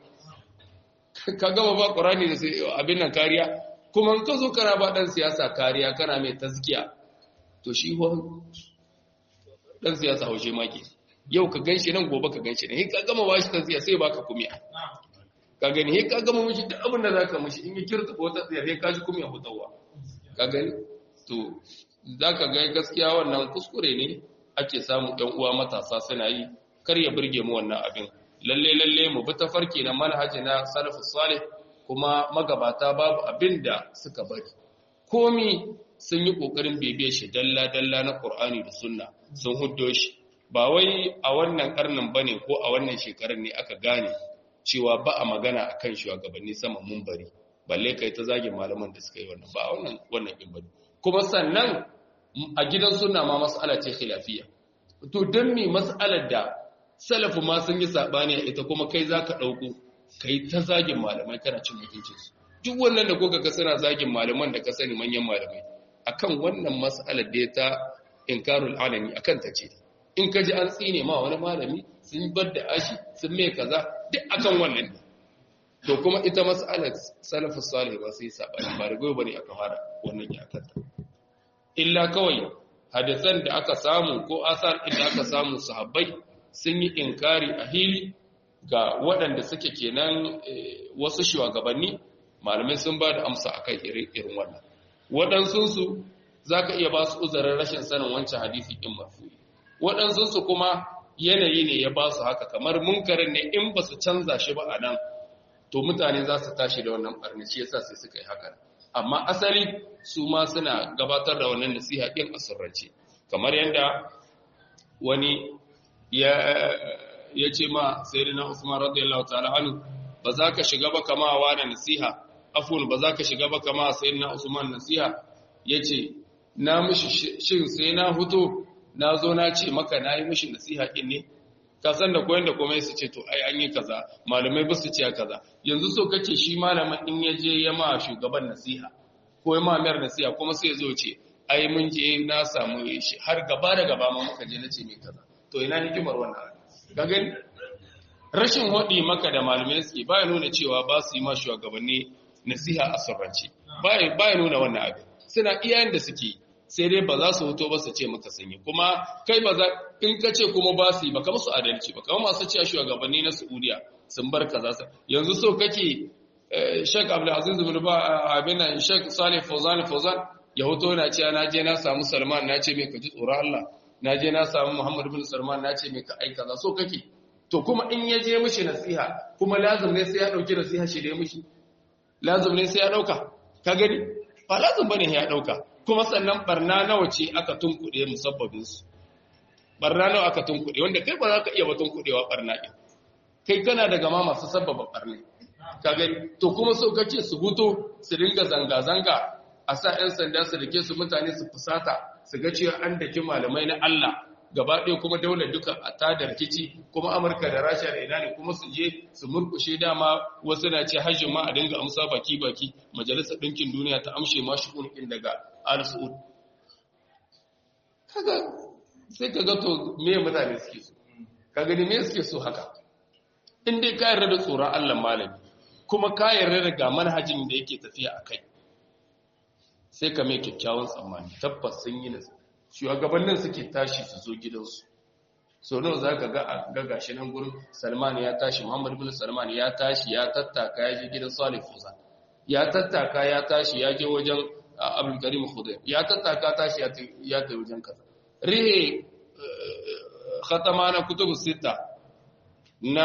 ka gama ba Qur'ani da abin nan kariya kuma in ka zo kana ba dan siyasa kariya kana mai tazkiya to shi ho dan siyasa haushe maki yau ka ganshi nan gobe ka ganshi ne ka gama bashi ta siyasa sai baka kumiya ka gani he ka gama mishi duk abin da zaka mishi in ya kirta wata tsiyar he ka ji kumiya hutawa ka gani to zaka ga gaskiya wannan kuskure ne ake samu ɗan uwa matasa suna yi kar ya burge mu wannan abin lalle lalle mu bi tafarki na manhaji na salafus salih kuma magabata babu abin da suka bari komi sun yi kokarin bebe shi dalla dalla na qur'ani da sunna sun huddo shi ba wai a wannan karnin bane ko a wannan shekarar ne aka gane cewa ba a magana akan shugabanni sama bari. balle kai ta zagin malaman da suka yi wannan ba wannan wannan din bane kuma sannan a gidan sunna ma mas'ala ce khilafiyya to dan me mas'alar da salafu ma sun yi sabani a ita kuma kai zaka dauko kai ta zagin malamai kana cin mutuncin su duk wannan da kuka ga suna zagin malaman da ka sani manyan malamai akan wannan mas'alar da ta inkarul alami akan ta ce in ka ji an tsine ma wani malami sun bar da ashi sun mai kaza duk akan wannan ne to kuma ita mas'alar salafus salih ba sai sabani ba rigo bane aka fara wannan ya kanta illa kawai hadisan da aka samu ko asar da aka samu sahabbai sun yi inkari a hili ga waɗanda suke kenan wasu shugabanni malamai sun ba da amsa akan irin wannan waɗansunsu za ka iya ba su uzurin rashin sanin wancan hadisi in marfu'i waɗansunsu kuma yanayi ne ya ba su haka kamar munkarin ne in ba su canza shi ba a nan to mutane za su tashi da wannan ɓarni shi yasa sai suka yi haka amma asali su ma suna gabatar da wannan nasiha ɗin a sirrance kamar yadda wani ya ce ma sayyidina Usman radiyallahu ta'ala anhu ba za ka shiga ba kama wa da nasiha afun ba za ka shiga ba kama sayyidina Usman nasiha yace na mishi shin sai na huto na zo na ce maka na yi mishi nasiha ɗin ne ka san da koyon da komai su ce to ai an yi kaza malamai ba su ce kaza yanzu so kake shi malamin in ya je ya ma shugaban nasiha ko ya ma mayar nasiha kuma sai ya zo ce ai mun je na samu shi har gaba da gaba ma muka je na ce mai kaza to ina hikimar wannan ga gani rashin hodi maka da malamai suke baya nuna cewa ba su yi ma shugabanni nasiha a sirrance baya nuna wannan abin suna iyayen da suke sai dai ba za su hoto ba su ce maka sanyi kuma kai ba za in ka ce kuma ba su yi ba kama su adalci ba kama masu cewa shugabanni na Saudiya sun bar kaza sa yanzu so kake Sheikh Abdul Aziz bin Ba abin nan Sheikh Salih Fawzan Fawzan ya hoto na cewa na je na samu Salman na ce mai ka ji tsoron Allah na je na samu Muhammad bin Salman na ce mai ka aika kaza so kake to kuma in ya je mishi nasiha kuma lazim ne sai ya dauki nasiha shi da ya mishi lazim ne sai ya dauka ka gani ba lazim bane ya dauka kuma sannan barna nawa ce aka tunkuɗe musabbabinsu barna nawa aka tunkuɗe wanda kai ba za ka iya ba tunkuɗewa barna ɗin kai kana daga ma masu sabbaba barna ka gani to kuma so kace su huto su dinga zanga-zanga a sa 'yan sanda su rike su mutane su fusata su ga cewa an daki malamai na Allah gaba ɗaya kuma daular duka a tada rikici kuma amurka da rasha da ina ne kuma su je su murkushe dama wasu na ce hajjin ma a dinga amsa baki-baki majalisar ɗinkin duniya ta amshe ma shi daga al-su'ud kaga sai kaga to me mutane suke so kaga ne me suke so haka in dai ka yarda da tsoron Allah malami kuma ka yarda da ga manhajin da yake tafiya akai sai ka mai kyakkyawan tsammani tabbas sun yi nasu shugabannin suke tashi su zo gidansu so nawa za ka ga gashi nan gurin salman ya tashi muhammad bin salman ya tashi ya tattaka ya je gidan salih fuza ya tattaka ya tashi ya je wajen abin karim khudai ya tattaka tashi ya ta wajen kaza rihe khatama na kutubu sita na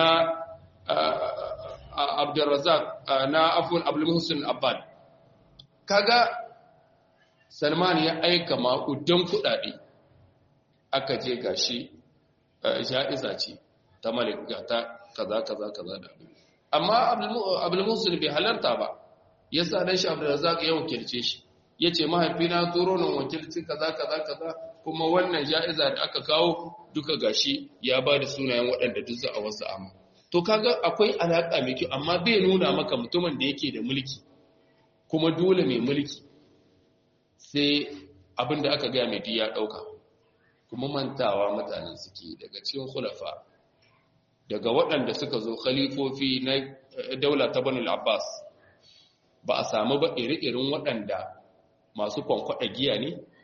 abdurrazak na afun abdul muhsin abbad kaga salman ya aika maƙudan kuɗaɗe aka je gashi ja'iza ce ta malik ga ta kaza kaza kaza da abin amma abdulmusul bai halarta ba ya sa dan shi abdulrazak ya wakilce shi ya ce mahaifina turo nan wakilci kaza kaza kaza kuma wannan ja'iza da aka kawo duka gashi ya ba da sunayen waɗanda duk za a wasu amma to kaga akwai alaƙa mai kyau amma bai nuna maka mutumin da yake da mulki kuma dole mai mulki sai abin da aka gaya mai ya ɗauka kuma mantawa mutanen suke daga cikin khulafa daga waɗanda suka zo khalifofi na daula ta banu abbas ba a samu ba iri-irin waɗanda masu kwankwaɗa giya ne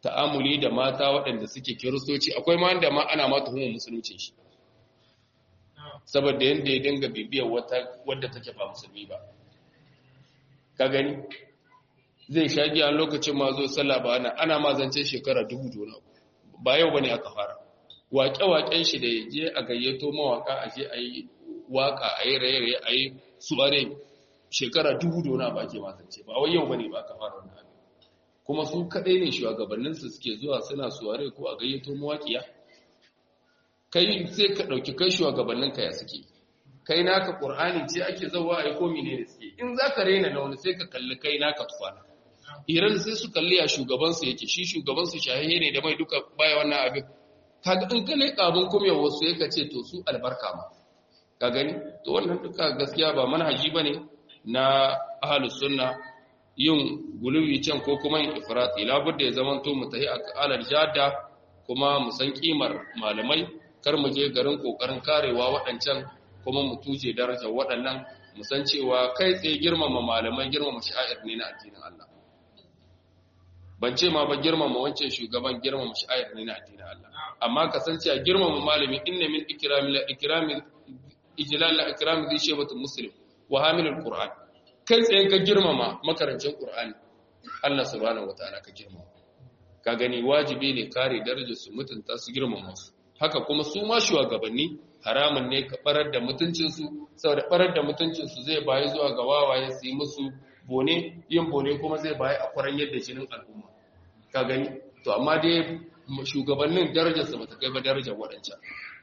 ta'amuli da mata waɗanda suke kiristoci akwai ma wanda ma ana ma tuhumar musulunci shi saboda yadda ya dinga bibiyar wata wadda take ba musulmi ba ka gani zai sha giya lokacin ma zo sallah ba ana ana ma zance shekara dubu dona ba yau bane aka fara waƙe-waƙen shi da je a gayyato mawaka a je a yi waka a yi raye-raye a yi suware shekara dubu dona ba ke mazance ba wai yau bane ba aka fara wannan abin kuma su kaɗai ne shugabanninsu suke zuwa suna suware ko a gayyato mawaƙiya kai sai ka ɗauki kai shugabanninka ya suke kai naka ƙur'ani ce ake zauwa a yi komi ne da suke in za ka raina na wani sai ka kalli kai naka tufana iran sai su kalli a shugabansu yake shi shugabansu shahihe ne da mai duka baya wannan abin kaga in ka leƙa abin kuma wasu ya ka ce to su albarka ma ka gani to wannan duka gaskiya ba manhaji ba ne na ahalus sunna yin guluwi can ko kuma yin ifrati labudda ya zamanto mu tahi a alal jada kuma mu san kimar malamai kar mu je garin kokarin karewa waɗancan kuma mu tuje darajar waɗannan mu san cewa kai tsaye girmama malamai girmama sha'ir ne na addinin Allah ban ce ma ba girmama wancan shugaban girmama sha'ir ne na addinin Allah amma ka san cewa girmama malami inna min ikrami la ikrami ijlal la ikrami zai shebatu muslim wa hamilul qur'an kai tsaye ka girmama makarancin qur'ani Allah subhanahu wataala ka girmama ka gani wajibi ne kare darajar su mutunta su girmama su haka kuma su ma shugabanni haramun ne ka barar da mutuncinsu saboda barar da mutuncinsu zai bayi zuwa ga wawaye su yi musu bone yin bone kuma zai bayi a kwaran yadda jinin al'umma ka gani to amma dai shugabannin darajarsa ba ta kai ba darajar waɗancan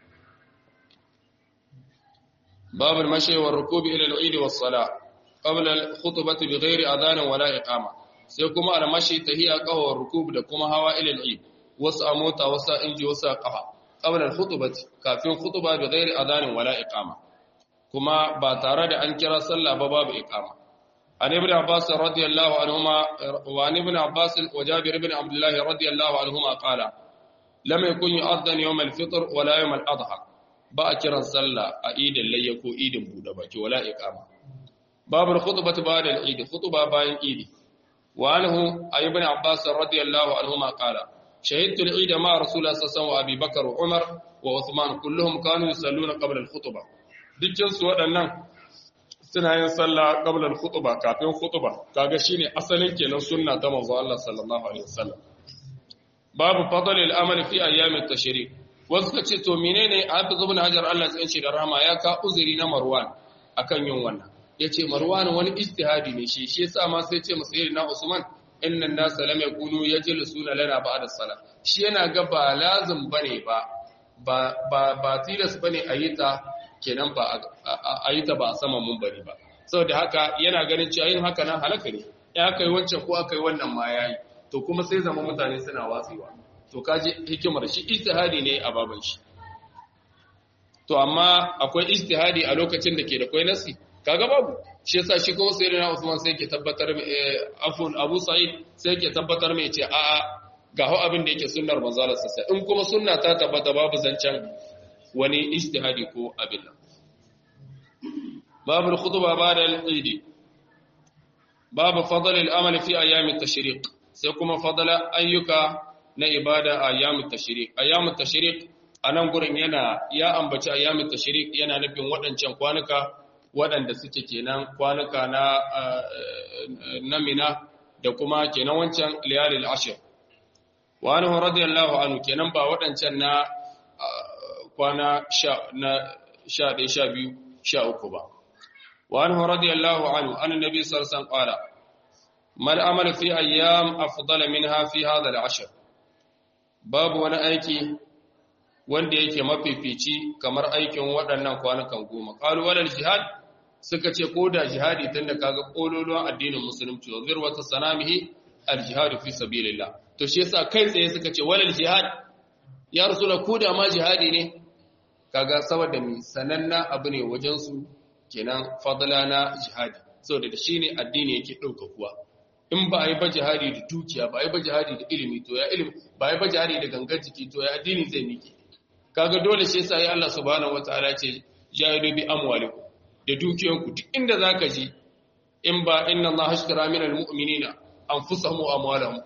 babul mashi wa rukubi ila al-eid wa salah qabla al-khutbati bi ghairi adhan wala iqama sai kuma al-mashi tahiya qawa rukub da kuma hawa ila al-eid wasu a mota wasu a inji wasu a kafa qabla al-khutbati kafin khutba bi ghairi adhan wala iqama kuma ba tare da an kira sallah ba babu iqama an ibn abbas radiyallahu anhuma wa an ibn abbas wa jabir ibn abdullah radiyallahu anhuma qala lam yakun yu'adhan yawm al-fitr wala yawm al-adha ba a kiran sallah a idin layya ko idin bude baki wala iqama babul khutbati ba'da al-eid khutba bayan idi wa anhu ibn abbas radiyallahu anhuma qala شهدت العيد مع رسول الله صلى الله عليه وسلم وابي بكر وعمر وعثمان كلهم كانوا يصلون قبل الخطبه dukkan su waɗannan suna yin sallah qabla al-khutba kafin khutba kaga shine asalin kenan sunna ta manzo Allah sallallahu alaihi wasallam babu fadl al-amal fi ayyam at-tashrik wasu kace to menene Hafiz ibn Hajar Allah ya ce da rahama ya ka uzuri na Marwan akan yin wannan yace Marwan wani ijtihadi ne shi shi yasa ma sai ce na Usman inna an-nas lam yakunu yajlisuna lana ba'da as-salah shi yana ga ba lazim bane ba ba ba tilas bane ayita kenan ba ayita ba a sama mun bari ba saboda haka yana ganin cewa yin haka nan halaka ne ya kai wancan ko aka yi wannan ma yayi to kuma sai zama mutane suna watsewa to kaje hikimar shi ijtihadi ne a baban shi to amma akwai ijtihadi a lokacin da ke da kai nasi kaga babu shi yasa shi kuma sayyidina Usman sai yake tabbatar afun Abu Sa'id sai yake tabbatar mai ce a'a ga ho abin da yake sunnar manzo Allah sai in kuma sunna ta tabbata babu zancen wani ijtihadi ko abin nan babu al-khutba ba'da al-eid babu fadl al-amal fi ayyam at-tashriq sai kuma fadala ayyuka na ibada a ayyam at-tashriq ayyam at-tashriq anan gurin yana ya ambaci ayyam at-tashriq yana nufin waɗancan kwanuka waɗanda suke kenan kwanuka na namina da kuma kenan wancan liyalil ashir wa anhu radiyallahu anhu kenan ba waɗancan na kwana na sha ɗaya sha biyu sha uku ba wa anhu radiyallahu anhu an nabi sallallahu qala mal amal fi ayyam afdala minha fi hadha al ashr babu wani aiki wanda yake mafifici kamar aikin waɗannan kwanukan goma qalu walal jihad suka ce ko da jihadi tunda kaga kololuwan addinin musulunci wa zirwata sanamihi al-jihad fi sabilillah to shi yasa kai tsaye suka ce walal jihad ya rasula ko da ma jihadi ne kaga saboda mi sananna abu ne wajen su kenan fadla na jihadi saboda da shine addini yake dauka kuwa in ba a yi ba jihadi da dukiya ba a yi ba jihadi da ilimi to ya ilimi ba a yi ba jihadi da gangar jiki to ya addini zai miki kaga dole shi yasa ya Allah subhanahu wataala ce jahidu bi amwalikum da dukiyanku duk inda zaka ji in ba inna Allah hashtara minal mu'minina anfusahum wa amwalahum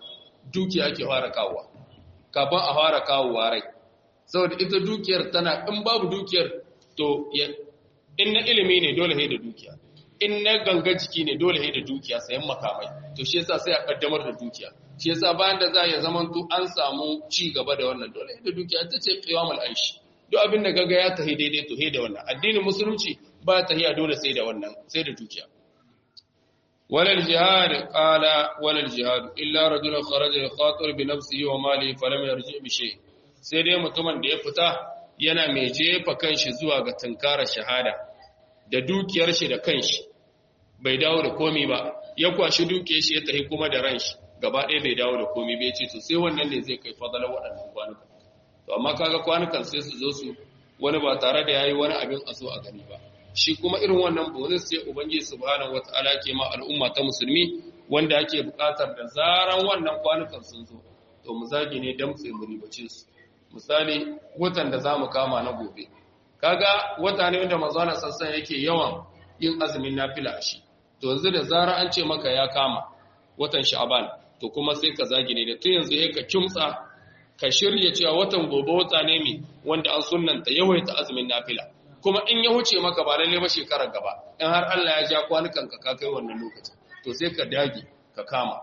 dukiya ake fara kawowa kafin a fara kawowa rai saboda ita dukiyar tana in babu dukiyar to in na ilimi ne dole sai da dukiya in na ganga jiki ne dole sai da dukiya sayan makamai to shi yasa sai a kaddamar da dukiya shi yasa bayan da za ya zaman to an samu ci gaba da wannan dole da dukiya ta ce qiyamul aishi duk abin da gaga ya tahi daidai to he da wannan addinin musulunci ba tahiya dole sai da wannan sai da dukiya walal jihad qala walal jihad illa rajulun kharaja yakhatir bi nafsihi wa malihi falam yarji bi shay sai dai mutumin da ya fita yana mai jefa kanshi zuwa ga tunkarar shahada da dukiyar shi da kanshi bai dawo da komi ba ya kwashi dukiyar shi ya tafi kuma da ran shi gaba ɗaya bai dawo da komi bai ce to sai wannan ne zai kai fadalar waɗannan kwanukan to amma kaga kwanukan sai su zo su wani ba tare da yayi wani abin a so a gani ba shi kuma irin wannan bonus sai ubangiji subhanahu wataala ke ma al'umma ta musulmi wanda ake buƙatar da zaran wannan kwanukan sun zo to mu zagi ne damtse mu ribace su misali watan da zamu kama na gobe kaga wata ne wanda manzo Allah sassan yake yawan yin azumin nafila a shi to yanzu da zara an ce maka ya kama watan sha'ban to kuma sai ka zagi ne da tun yanzu ya ka kimtsa ka shirya cewa watan gobe wata ne mai wanda an sunnanta yawaita azumin nafila kuma in ya huce maka ba lalle ba shekarar gaba in har Allah ya ja kwanukan ka kai wannan lokaci to sai ka dage ka kama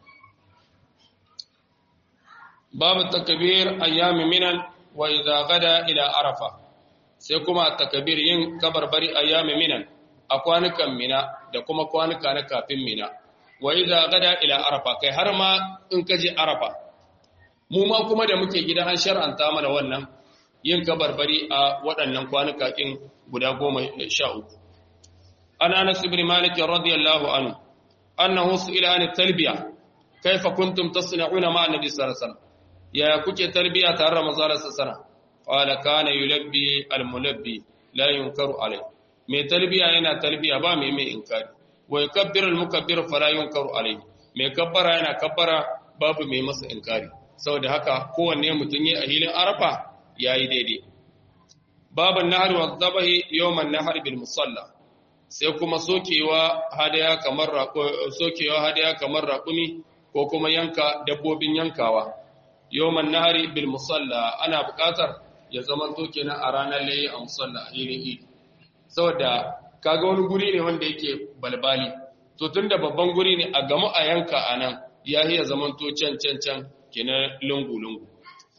babu takbir ayyami minan wa idza gada ila arafa sai kuma takbir yin kabarbari ayyami minan a kwanukan mina da kuma kwanuka na kafin mina wa idza gada ila arafa kai har ma in ka je arafa mu ma kuma da muke gida an shar'anta mana wannan yin kabarbari a waɗannan kwanuka ɗin guda goma sha uku. An Anas ibn Malik radiyallahu anhu annahu su'ila an talbiya kaifa kuntum tasna'una ma annabi sallallahu alaihi wasallam ya kuke talbiya tare da manzo sallallahu alaihi wasallam qala kana yulabbi al-mulabbi la yunkaru alai mai talbiya yana talbiya ba mai mai inkari wa yakabbiru al-mukabbir fala yunkaru alai mai kabbara yana kabbara babu mai masa inkari saboda haka kowanne mutum yi a hilin arafa ya yi daidai babin nahar wa zabahi yawman nahar bil musalla sai kuma sokewa hadaya kamar sokewa hadaya kamar raƙumi ko kuma yanka dabbobin yankawa yawman nahari bil musalla ana buƙatar ya zama to kenan a ranar layi a musalla a hilin idi saboda kaga wani guri ne wanda yake balbali to tunda babban guri ne a gamu a yanka a nan ya iya zaman to can can can kenan lungu-lungu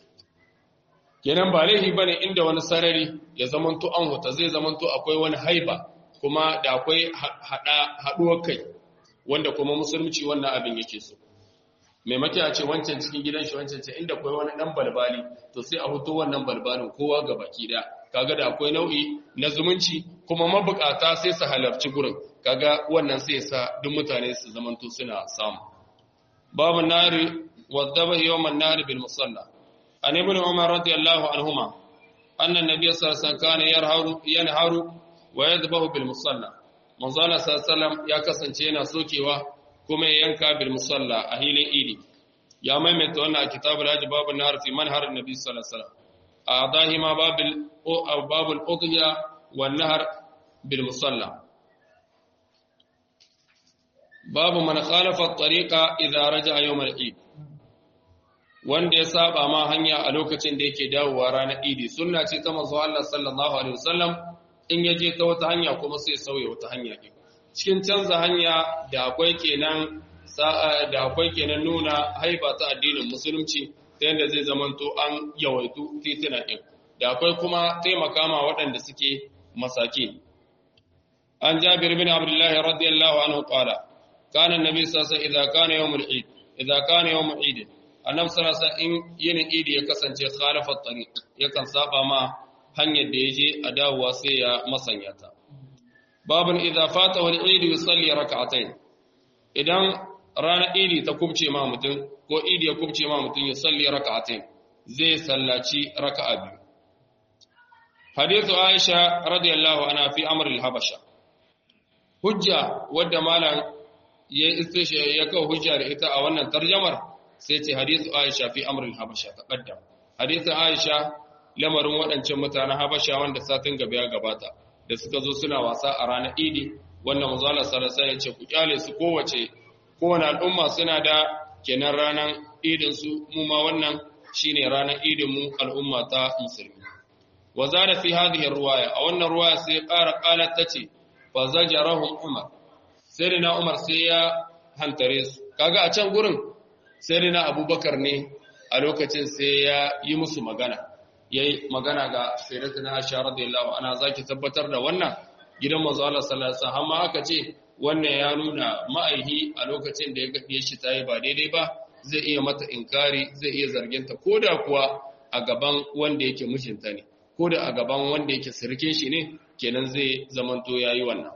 kenan ba laifi bane inda wani sarari ya zamanto an huta zai zamanto akwai wani haiba kuma da akwai haɗuwar kai wanda kuma musulunci wannan abin yake so maimaki a ce wancan cikin gidan shi wancan ce inda akwai wani ɗan balbali to sai a huto wannan balbalin kowa ga baki da kaga da akwai nau'i na zumunci kuma mabukata sai su halarci gurin kaga wannan sai sa duk mutane su zamanto suna samu babu nari والذبح يوم النهر بالمصلى عن ابن عمر رضي الله عنهما أن النبي صلى الله عليه وسلم كان يرهر ينهر ويذبح بالمصلى من صلى الله عليه وسلم يا كسنتينا سوكيوا كما ينكا بالمصلى أهيل إيدي يا ميمت وانا كتاب الحج باب النهر في منهر النبي صلى الله عليه وسلم أعضاهما باب أو باب الأضحية والنهر بالمصلى باب من خالف الطريق إذا رجع يوم العيد wanda ya saba ma hanya a lokacin da yake dawowa ranar idi sunna ce ta manzo Allah sallallahu alaihi wasallam in ya je ta wata hanya kuma sai sauya wata hanya ke cikin canza hanya da akwai kenan da akwai kenan nuna haiba ta addinin musulunci ta yadda zai zamanto an yawaitu titina din da akwai kuma taimaka ma waɗanda suke masaki an jabir bin abdullah radiyallahu anhu qala kana annabi sallallahu alaihi wasallam idza kana yawmul eid idza kana yawmul eid annabi sallallahu alaihi in yinin idi ya kasance khalafa tariq yakan saba ma hanyar da yaje a dawowa sai ya masanya ta babun idza fatahu al-eid yusalli rak'atayn idan ranar idi ta kubce ma mutum ko idi ya kubce ma mutum ya salli rak'atayn zai sallaci raka'a biyu hadithu aisha radiyallahu anha fi amr al-habasha hujja wadda malam ya istishe ya kawo hujja da ita a wannan tarjamar sai ce hadithu Aisha fi amrin Habasha taqaddam hadithu Aisha lamarin waɗancan mutanen Habasha wanda satin gaba ya gabata da suka zo suna wasa a ranar Idi wannan manzo Allah sallallahu alaihi ce ku kyale su kowace kowane al'umma suna da kenan ranar idin su mu ma wannan shine ranar idin mu al'umma ta musulmi wa zada fi hadhihi ruwaya a wannan ruwaya sai ƙara qalat tace fa zajarahum umar sai na umar sai ya hantare su kaga a can gurin sai na abubakar ne a lokacin sai ya yi musu magana yayi magana ga sayyidatuna aisha radiyallahu anha zaki tabbatar da wannan gidan manzo Allah sallallahu alaihi wasallam amma aka ce wannan ya nuna ma'aihi a lokacin da ya ga shi tayi ba daidai ba zai iya mata inkari zai iya zarginta koda kuwa a gaban wanda yake mijinta ne koda a gaban wanda yake sirkin shi ne kenan zai zamanto yayi wannan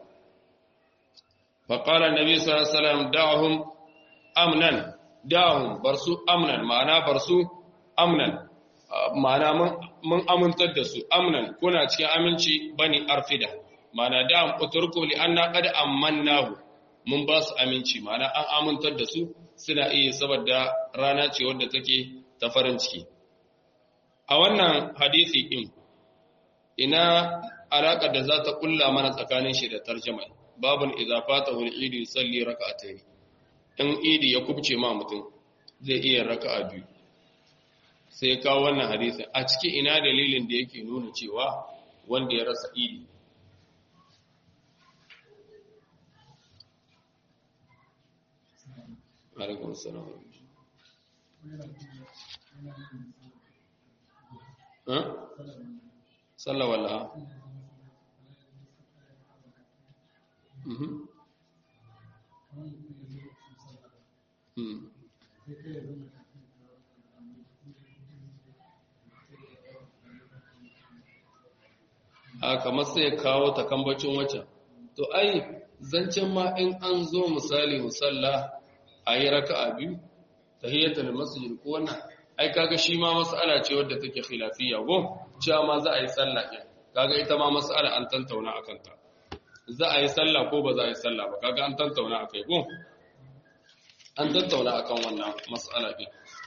فقال النبي صلى الله عليه وسلم دعهم امنا دعهم برسو امنا معنى برسو امنا ma'ana mun amintar da su amnan kuna cikin aminci bani arfida ma'ana da uturku li anna qad amannahu mun ba su aminci ma'ana an amintar da su suna iya saboda rana ce wadda take ta farin ciki a wannan hadisi din ina alaƙar da za ta kulla mana tsakanin shi da tarjuma babun idza fatahu al-eid yusalli rak'atayn in idi ya kubce ma mutum zai iya raka'a biyu sai kawo wannan hadisin a cikin ina dalilin da yake nuna cewa wanda ya rasa idi alaikum salam ha sallah wala mhm a kamar sai kawo takambacin waccan to ai zancen ma in an zo misali musalla a yi raka'a biyu tahiyyatul masjid ko wannan ai kaga shi ma mas'ala ce wadda take khilafiyya go cewa ma za a yi sallah ɗin kaga ita ma mas'ala an tantauna akan ta za a yi sallah ko ba za a yi sallah ba kaga an tantauna akai go an tantauna akan wannan mas'ala ɗin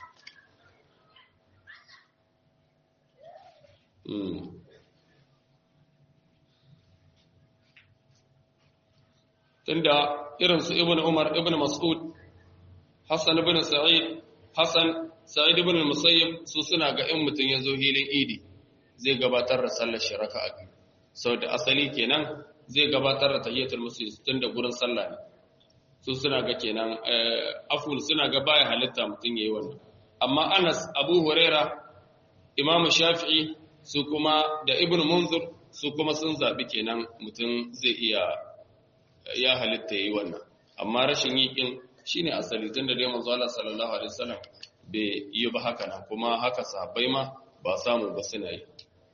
tunda irin su ibn Umar ibn Mas'ud Hassan ibn Sa'id Hassan Sa'id ibn Musayyib su suna ga in mutun yazo hilin Idi zai gabatar da sallar shiraka a biyu saboda asali kenan zai gabatar da tahiyatul masjid tunda gurin sallah ne su suna ga kenan aful suna ga baya halitta mutun yayi wannan amma Anas Abu Huraira Imam Shafi'i su kuma da Ibn Munzir su kuma sun zabi kenan mutun zai iya ya halitta yi wannan amma rashin yi kin shine asali tun da dai manzo Allah sallallahu alaihi wasallam bai yi ba haka nan kuma haka sahabbai ma ba samu ba suna yi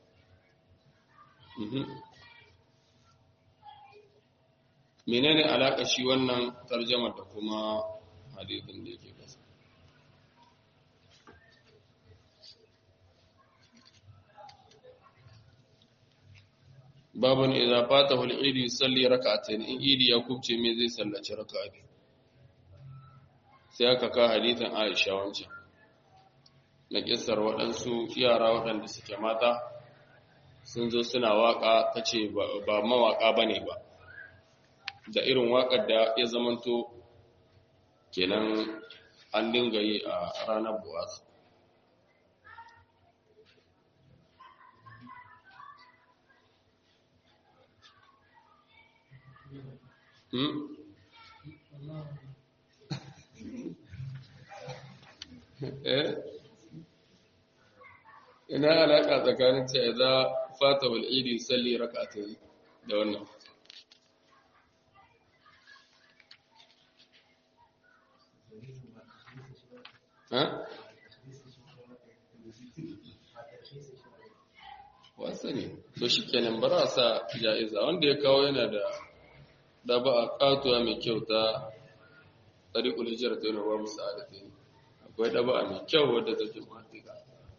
menene alaka shi wannan tarjamar da kuma hadisin da yake kasa babun idza fatahu al-eid yusalli rak'atayn in idi ya kubce me zai sallaci raka'a biyu sai aka ka hadithin Aisha wancan na kissar waɗansu yara waɗanda suke mata sun zo suna waka tace ba mawaka bane ba da irin wakar da ya zamanto kenan an dinga yi a ranar buwasu ina alaƙa tsakanin ce za fata wal'idi salli raka ta yi da wannan wasa ne to shi kenan bara sa ja'iza wanda ya kawo yana da da ba a katuwa mai kyau ta tsariƙul hijira ta yana babu sa'adata ne akwai da ba mai kyau wadda ta ke matika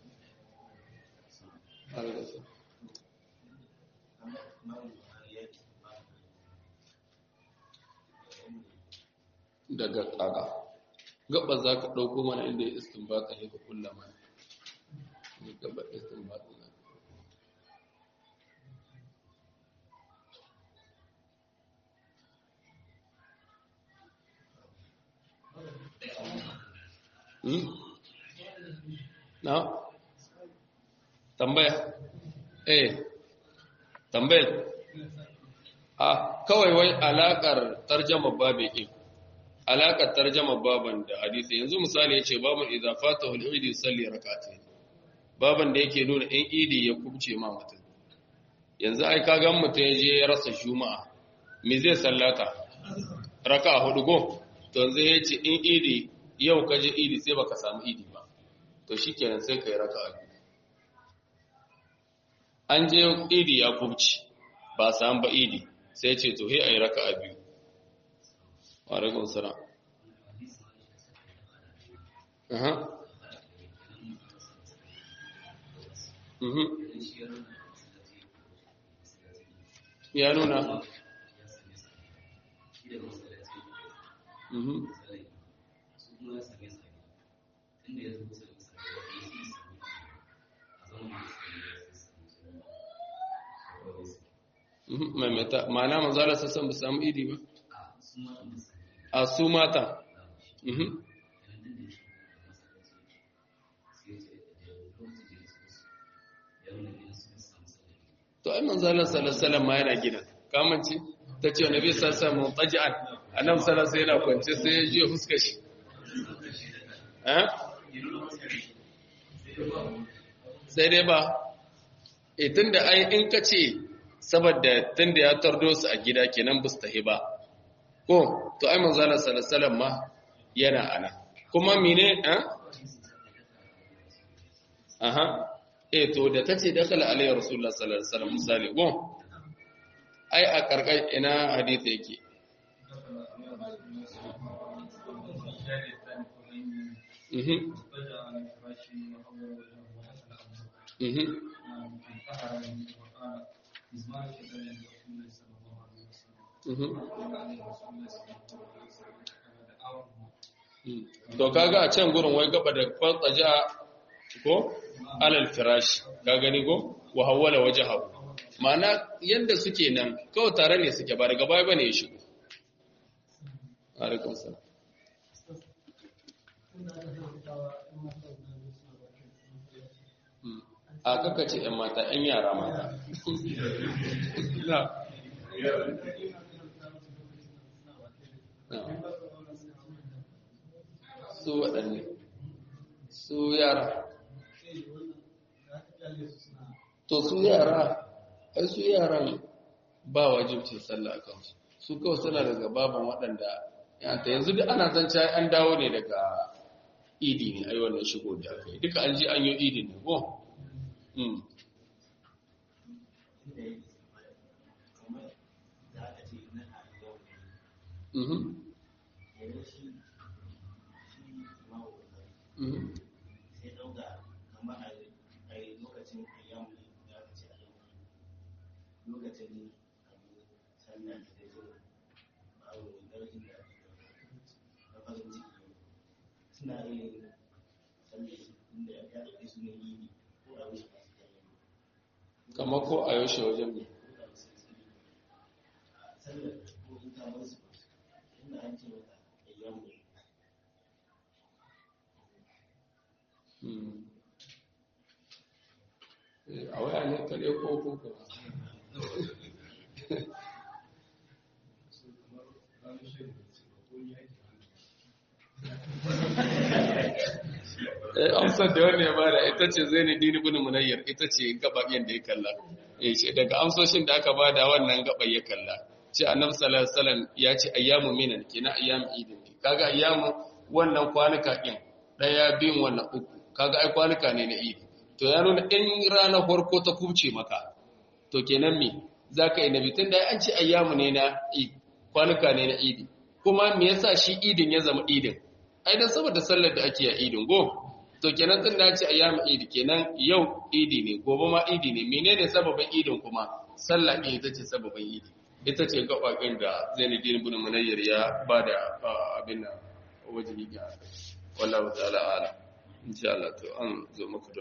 daga ƙaga gaba za ka ɗauko mana inda ya istin ba ka ka kulla mana gaba istin ba ka na tambaya eh tambayar a kawai wai alakar tarjama babe ɗin alakar tarjama baban da hadisi yanzu misali ya ce baban idafata wal idi salli rak'atayn baban da yake nuna in idi ya kubce ma mutum yanzu ai ka gan mutum ya je ya rasa juma'a me zai sallata raka hudu go to yanzu ya ce in idi yau ka je idi sai baka samu idi ba to shikenan sai kai raka biyu an je idi ya kubce ba samu ba idi sai ce to he ayi raka biyu wa alaikum salam aha mhm ya nuna mhm maimaita ma'ana manzala sassan ba samu idi ba a su mata to ai manzala salasalam ma yana gina kamanci ta ce wani bai sassa mun taji'an a nan salasa yana kwance sai ya jiya fuska shi sai dai ba e tun da ai in ka ce saboda tunda ya tardo su a gida kenan bus tahi ba ko to ai manzala sallallahu ma yana ana kuma mine eh aha eh to da tace dakala alayhi rasulullah sallallahu alaihi wasallam misali ko ai a karkai ina hadisi yake mhm mhm To kaga a can gurin wai gaba da kwatsaja ko alal firashi ka gani ko wa hawwala wajhahu ma'ana yanda suke nan kawai tare ne suke ba daga baya bane ya shigo alaikum salam a kaka ce ‘yan mata ‘yan yara mata su waɗanne su yara to su yara ai su yaran ba wajibcin sallah kansu su kawai suna daga baban waɗanda yanta yanzu duk ana zance an dawo ne daga idi ne ai wannan shigo da aka yi duka an ji an yi idi ne ko Mm-hmm. Mm-hmm. suna yin sallah inda ya ɗauki su ne yi ko a wuce masu jami'a kama ko a yaushe wajen ne sallar ko in ta musu inda an ce mata ayyamu a waya ne kare ko ko ko eh amsar da wannan ya bada ita ce zaini dini ibn munayyar ita ce gabayen da ya kalla eh ce daga amsoshin da aka bada wannan gaban ya kalla ce annabi sallallahu alaihi wasallam ya ce ayyamu minan kina ayyamu idin ne kaga ayyamu wannan kwanuka din daya biyun wannan uku kaga ai kwanuka ne na idi to ya nuna in rana farko ta kubce maka to kenan me zaka yi nabi tunda an ce ayyamu ne na idi kwanuka ne na idi kuma me yasa shi idin ya zama idin ai dan saboda sallar da ake a idin go to kenan tun da ce ayyamu idi kenan yau idi ne gobe ma idi ne menene sababin idin kuma sallah ne ita ce sababin idi ita ce gabakin da Zainuddin ibn Munayyir ya bada abin nan wajibi ga wallahu ta'ala ala insha Allah to an zo muku